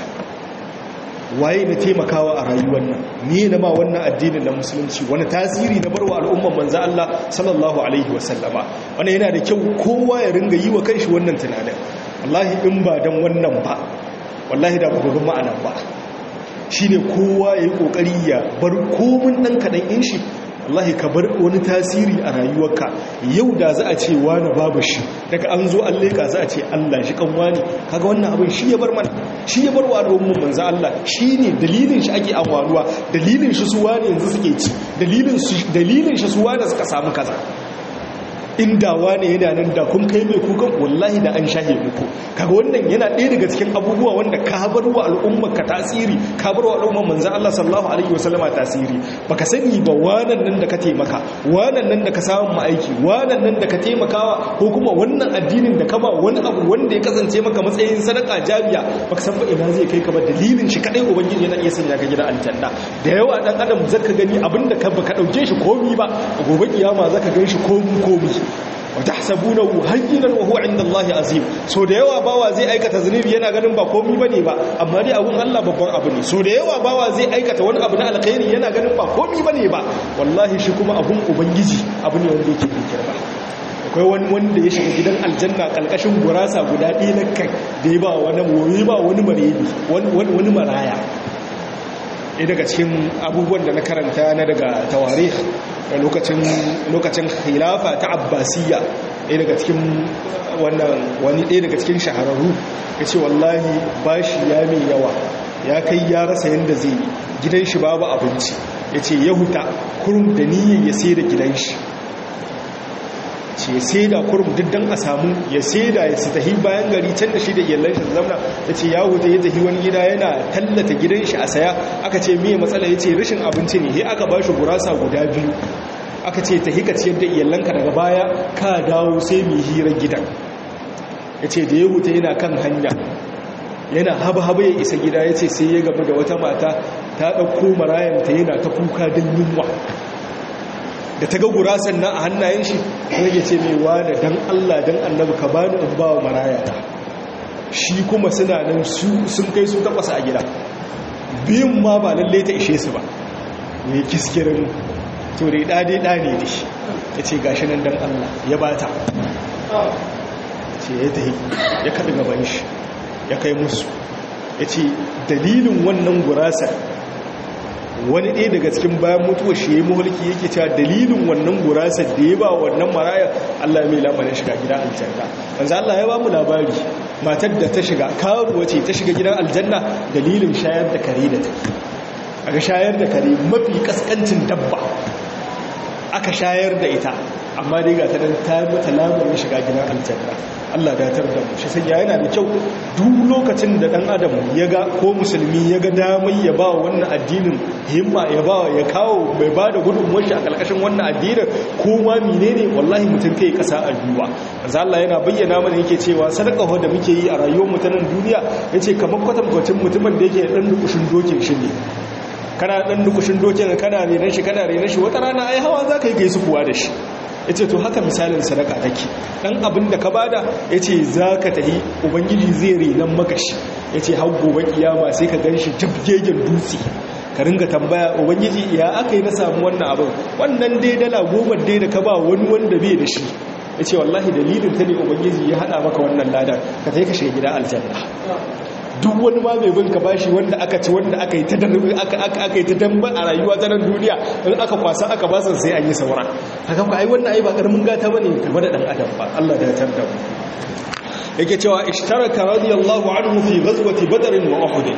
Speaker 2: waye na taimakawa a rayuwar nan me na ma wannan addinin na musulunci wani tasiri na barwa al'umman manzo Allah sallallahu alaihi wasallama wannan yana da kyau kowa ya ringa yi wa kanshi wannan tunanin wallahi in ba dan wannan ba wallahi da ba gudun ma'anan ba shi ne kowa ya yi ƙoƙari ya bar komin ɗan kaɗan in shi wallahi ka bar wani tasiri a rayuwarka yau da za a ce wani babu shi daga an zo an leƙa za a ce allah shi kan wani kaga wannan abin shi ya bar mana shi ya bar wa al'umman manzo allah shi ne dalilin shi ake amwanuwa dalilin shi su wani yanzu suke ci dalilin shi su wani suka samu kaza inda wane yana nan da kun kai mai kukan wallahi da an shahe muku kaga wannan yana ɗaya daga cikin abubuwa wanda ka bar wa al'ummar ka tasiri ka bar wa al'ummar manzon Allah sallallahu alaihi wasallama tasiri baka sani ba wannan nan da ka taimaka wannan nan da ka samu mu aiki wannan nan da ka taimakawa ko kuma wannan addinin da ka ba wani abu wanda ya kasance maka matsayin sadaka jariya baka san ba ina zai kai ka ba dalilin shi kadai ubangiji yana iya sanya ka gidan aljanna da yawa dan adam zaka gani abinda ka baka dauke shi komi ba gobe kiyama zaka gan shi komi komi
Speaker 1: wa tahsabunahu hayyinan wa huwa 'inda Allahi azim so da yawa bawa zai aikata zunubi yana ganin ba komai bane ba amma dai abun Allah babban abu ne so da yawa bawa zai aikata wani abu na alkhairi yana ganin ba komai bane ba wallahi shi kuma abun ubangiji abu ne wanda yake girma akwai wani wanda ya shiga gidan aljanna kalkashin gurasa guda ɗaya na kai da ya ba wani wani ba wani marebi wani maraya ɗaya daga cikin abubuwan da na karanta na daga tawarih da lokacin khilafa ta abbasiyya ɗaya daga cikin wani ɗaya daga cikin shahararru ya ce wallahi bashi ya mai yawa ya kai ya rasa yadda zai yi gidan shi babu abinci ya ce ya huta kurum da niyyar ya sai da gidan shi ce sai da kurum diddan a samu ya sai da ya tahi bayan gari can da shi da iyalan shi zamna ya ce ya huta ya tahi wani gida yana tallata gidan shi a saya aka ce miye matsala ya ce rashin abinci ne sai aka ba shi gurasa guda biyu aka ce tahi ka ciyar da iyalanka daga baya ka dawo sai mai hirar gidan ya ce da ya huta yana kan hanya yana haba-haba ya isa gida ya ce sai ya gaba da wata mata ta ɗauko marayanta yana ta kuka don yunwa da ta ga gurasan nan a hannayen shi rage ce mai wada don Allah don annabi ka bani in ba wa marayata shi kuma suna nan sun kai su takwas a gida biyun ma ba lalle ta ishe su ba mai kiskirin to dai ɗade ɗane ne ya ce gashi nan don Allah ya ba ta ce ya ta ya kaɗi gaban shi ya kai musu ya ce dalilin wannan gurasar wani ɗaya daga cikin bayan mutuwa shi ya mulki yake cewa dalilin wannan gurasa da ya ba wannan maraya Allah mai lamarin shiga gidan aljanna wanzu Allah ya ba mu labari matar da ta shiga karuwa ce ta shiga gidan aljanna dalilin shayar da kare da ta aka shayar da kare mafi kaskancin dabba aka shayar da ita amma dai ga ta nan ta mata lamarin shiga gidan aljanna Allah datar da mu shi sai yana da kyau duk lokacin da dan adam ya ga ko musulmi ya ga damai ya ba wannan addinin himma ya ba ya kawo bai ba da gudunmuwar shi a kalkashin wannan addinin ko ma menene wallahi mutum kai kasa a duwa manzo Allah yana bayyana mana yake cewa sadaka da muke yi a rayuwar mu ta nan duniya yace kamar kwatankwacin mutumin da yake dan dukushin dokin shi ne kana dan dukushin dokin kana renan shi kana renan shi wata rana ai hawa zaka yi gaisu kuwa da shi ya ce to haka misalin sadaka take ɗan abin da ka bada ya ce za ka tahi ubangiji zai renon makashi ya ce hau gobe kiyama sai ka gan shi jabgegen dutse ka ringa tambaya ubangiji ya aka yi na samu wannan abin wannan dai dala goma dai da ka ba wani wanda bai da shi ya ce wallahi dalilin ta ne ubangiji ya haɗa maka wannan ladar ka tafi ka shiga gida aljanna duk wani ma mai binka bashi wanda aka ci wanda aka yi ta aka yi ta damba a rayuwa ta nan duniya in aka kwasa aka basa sai an yi saura haka ku ai wannan ai ba karamin gata bane game da dan adam ba Allah da ya tarda mu yake cewa ishtaraka radiyallahu anhu fi ghazwati badr wa uhud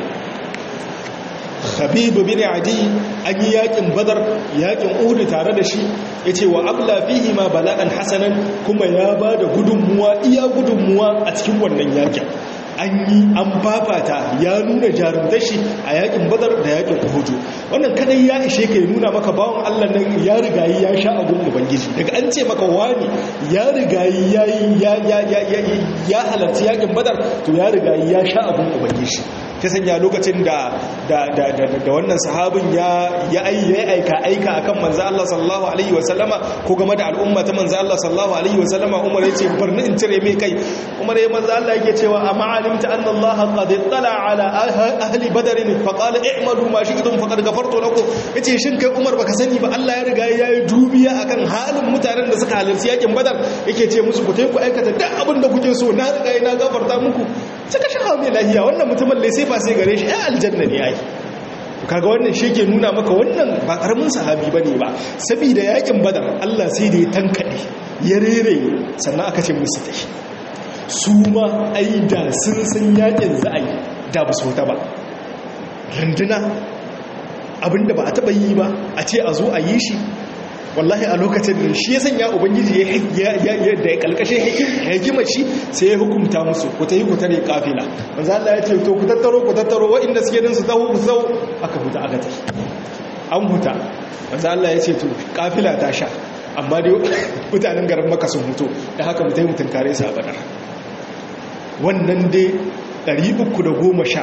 Speaker 1: Habib bin Adi an yi yakin Badar yakin Uhud tare da shi yace wa abla fihi ma bala'an hasanan kuma ya bada gudunmuwa iya gudunmuwa a cikin wannan yakin an yi an fafata ya nuna jarumtar shi a yakin badar da yakin uhudu wannan kadai ya ishe ka ya nuna maka bawon allah nan ya rigayi ya sha abun ubangiji daga an ce maka wani ya rigayi ya halarci yakin badar to ya rigayi ya sha abun ubangiji ta sanya lokacin da wannan sahabin ya aika aika akan manzo Allah sallallahu alaihi wasallama ko game da al'umma ta manzo Allah sallallahu alaihi wasallama Umar yace barni in cire mai kai Umar ya manzo Allah yake cewa amma alimta anna Allah qad ittala ala ahli badr fa qala i'malu ma shi'tum faqad ghafartu lakum yace shin kai Umar baka sani ba Allah ya riga yayi dubiya akan halin mutanen da suka halarci yakin badar yake ce musu ku tayi ku aikata duk abin da kuke so na riga na gafarta muku suka shaha mai lahiya wannan mutumin lai sai fa sai gare shi ai aljanna ne ai kaga wannan shi ke nuna maka wannan ba karamin sahabi bane ba saboda yakin badar Allah sai da ya tankade ya rere sannan aka ce musu tashi su ma ai da sun san yakin za a yi da ba su ta ba runduna abinda ba a taba yi ba a ce a zo a yi shi wallahi a lokacin da shi ya sanya ubangiji ya da ya kalkashe hikimar shi sai ya hukumta musu ku ta yi ku tare kafila manzo Allah ya ce to ku tattaro ku tattaro waɗanda suke din su taho ku sau aka huta aka tafi an huta manzo Allah ya ce to kafila ta sha amma dai mutanen garin maka sun huto da haka mutai mutun kare su a badar wannan dai 310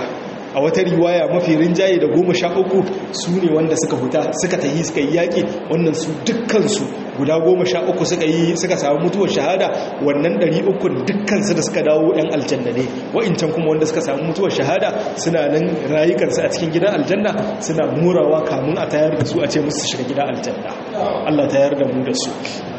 Speaker 1: a wata riwaya mafi rinjaye da goma sha uku su ne wanda suka huta suka tahi suka yi yaƙi wannan su dukkansu guda goma sha uku suka yi suka samu mutuwar shahada wannan ɗari uku dukkansu da suka dawo ɗan aljanna ne wa'incan kuma wanda suka samu mutuwar shahada suna nan rayukansu a cikin gidan aljanna suna murawa kamun a tayar da su a ce musu shiga gidan aljanna Allah tayar da mu da su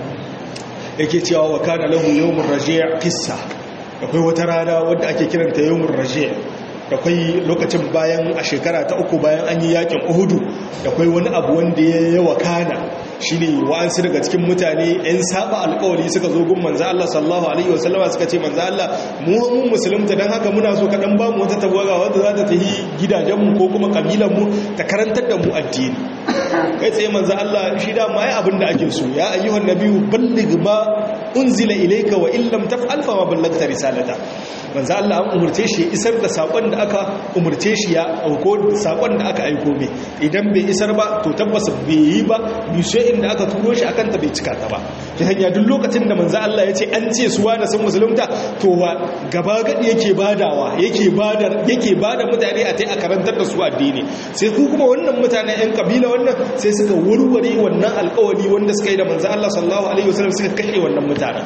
Speaker 1: yake cewa wa kana lahu yawmur raji' qissa akwai wata rana wadda ake kiranta yawmur raji' akwai lokacin bayan a shekara ta uku bayan an yi yakin uhudu akwai wani abu wanda ya yawa kana shine wa'ansu daga cikin mutane yan saba alkawari suka zo gun manzo Allah sallallahu alaihi wasallama suka ce manzo Allah mu mun musulunta dan haka muna so ka dan ba mu wata tawaga wanda za ta tafi gidajen mu ko kuma kabilan mu ta karantar da mu addini kai tsaye manzo Allah shi da mai abin da ake so ya ayyuhan nabiyyu balligh ma unzila ilayka wa illam taf'al fa ma ballagta risalata manzo Allah an umurce shi isar da sakon da aka umurce shi ya auko sakon da aka aiko mai idan bai isar ba to tabbas bai yi ba bishe inda aka turo shi akan ta bai cika ta ba ta hanya duk lokacin da manzo Allah ya ce an ce su wani sun musulunta to wa gaba gadi yake badawa yake bada yake bada mutane a tai a karantar da su addini sai ku kuma wannan mutane yan kabila wannan sai suka warware wannan alƙawari wanda suka yi da manzo Allah sallallahu alaihi wasallam suka kashe wannan mutanen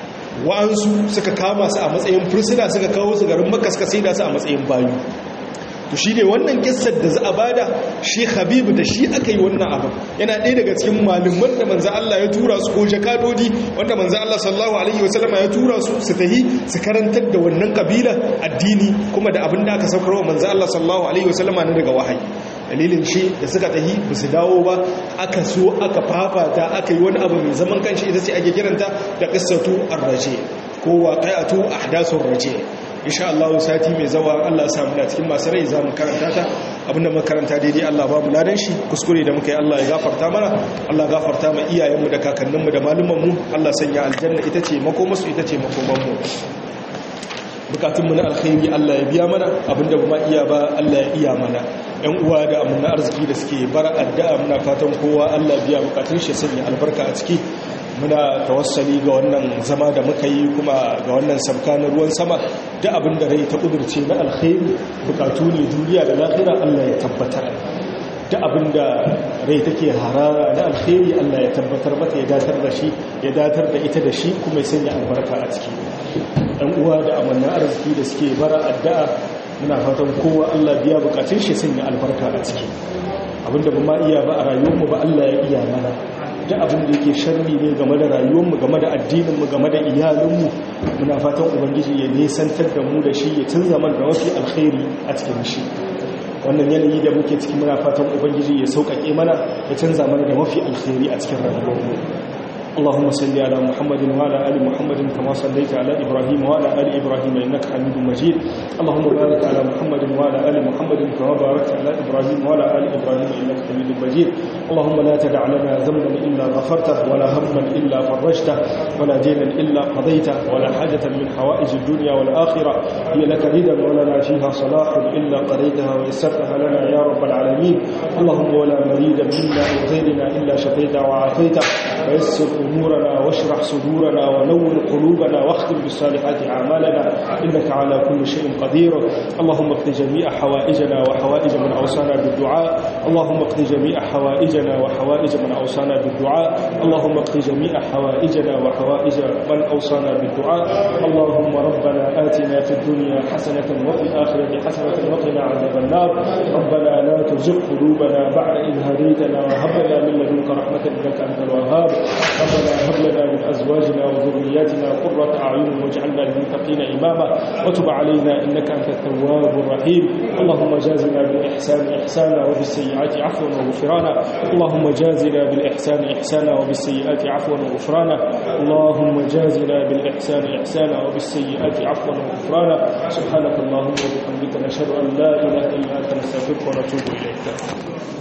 Speaker 1: wa'ansu suka kama su a matsayin fursuna suka kawo su garin makka suka saida su a matsayin bayu to shi ne wannan kissar da za a bada shi habibu da shi aka yi wannan abin yana ɗaya daga cikin malaman da manzan Allah ya tura su ko jakadodi wanda manzan Allah sallallahu alaihi wasallama ya tura su su tahi su karantar da wannan kabila addini kuma da abin da aka saukarwa manzan Allah sallallahu alaihi wasallama na daga wahayi dalilin shi da suka tahi ba su dawo ba aka so aka fafata aka yi wani abu mai zaman kanshi ita ce ake kiranta da qissatu ar-raje ko waqi'atu ahdathur raje insha Allah sati mai zawa Allah sa muna cikin masu rai zamu karanta ta abinda muka karanta daidai Allah ba mu ladan shi kuskure da muka yi Allah ya gafarta mana Allah gafarta ma iyayenmu da kakanninmu da malumanmu Allah sanya aljanna ita ce makomarsu ita ce makomanmu bukatunmu na alkhairi Allah ya biya mana abinda ba iya ba Allah ya iya mana yan uwa da amina arziki da suke bara addu'a muna fatan kowa Allah biya bukatun shi sanya albarka a ciki muna tawassali ga wannan zama da muka yi kuma ga wannan sabka na ruwan sama da abin da rai ta kudurce na alkhairi bukatu ne duniya da lahira Allah ya tabbatar da abin da rai take harara na alkhairi Allah ya tabbatar mata ya datar da shi ya datar da ita da shi kuma ya sanya albarka a ciki ɗan uwa da amanna arziki da suke bara addu'a muna fatan kowa Allah biya bukatun shi sanya albarka a ciki abinda ba ma iya ba a rayuwarmu ba Allah ya iya mana da abin da yake sharri ne game da rayuwarmu game da addininmu game da iyalinmu muna fatan ubangiji ya nesantar da mu da shi ya canza mana da wasu alkhairi a cikin shi wannan yanayi da muke ciki muna fatan ubangiji ya sauƙaƙe mana ya canza mana da mafi alkhairi a cikin rayuwarmu اللهم صل على محمد وعلى ال محمد كما صليت على ابراهيم وعلى ال ابراهيم انك حميد مجيد اللهم بارك على محمد وعلى ال محمد كما باركت على ابراهيم وعلى ال ابراهيم انك حميد مجيد اللهم لا تدع لنا ذنبا الا غفرته ولا هما الا فرجته ولا دينا الا قضيته ولا حاجه من حوائج الدنيا والاخره هي لك رضا ولنا فيها صلاح الا قضيتها ويسرتها لنا يا رب العالمين اللهم ولا مريد منا او غيرنا الا شفيته وعافيته ويسر أمورنا واشرح صدورنا ونور قلوبنا واختم بالصالحات أعمالنا إنك على كل شيء قدير اللهم اقض جميع حوائجنا وحوائج من أوصانا بالدعاء اللهم اقض جميع حوائجنا وحوائج من أوصانا بالدعاء اللهم اقض جميع حوائجنا وحوائج من أوصانا بالدعاء اللهم ربنا آتنا في الدنيا حسنة وفي الآخرة حسنة وقنا عذاب النار ربنا لا تزغ قلوبنا بعد إذ هديتنا وهب لنا من لدنك رحمة إنك أنت الوهاب ربنا هب لنا من ازواجنا وذرياتنا قرة اعين واجعلنا للمتقين اماما وتب علينا انك انت التواب الرحيم اللهم جازنا بالاحسان احسانا وبالسيئات عفوا وغفرانا اللهم جازنا بالاحسان احسانا وبالسيئات عفوا وغفرانا اللهم جازنا بالاحسان احسانا وبالسيئات عفوا وغفرانا سبحانك اللهم وبحمدك نشهد ان لا اله الا انت نستغفرك ونتوب اليك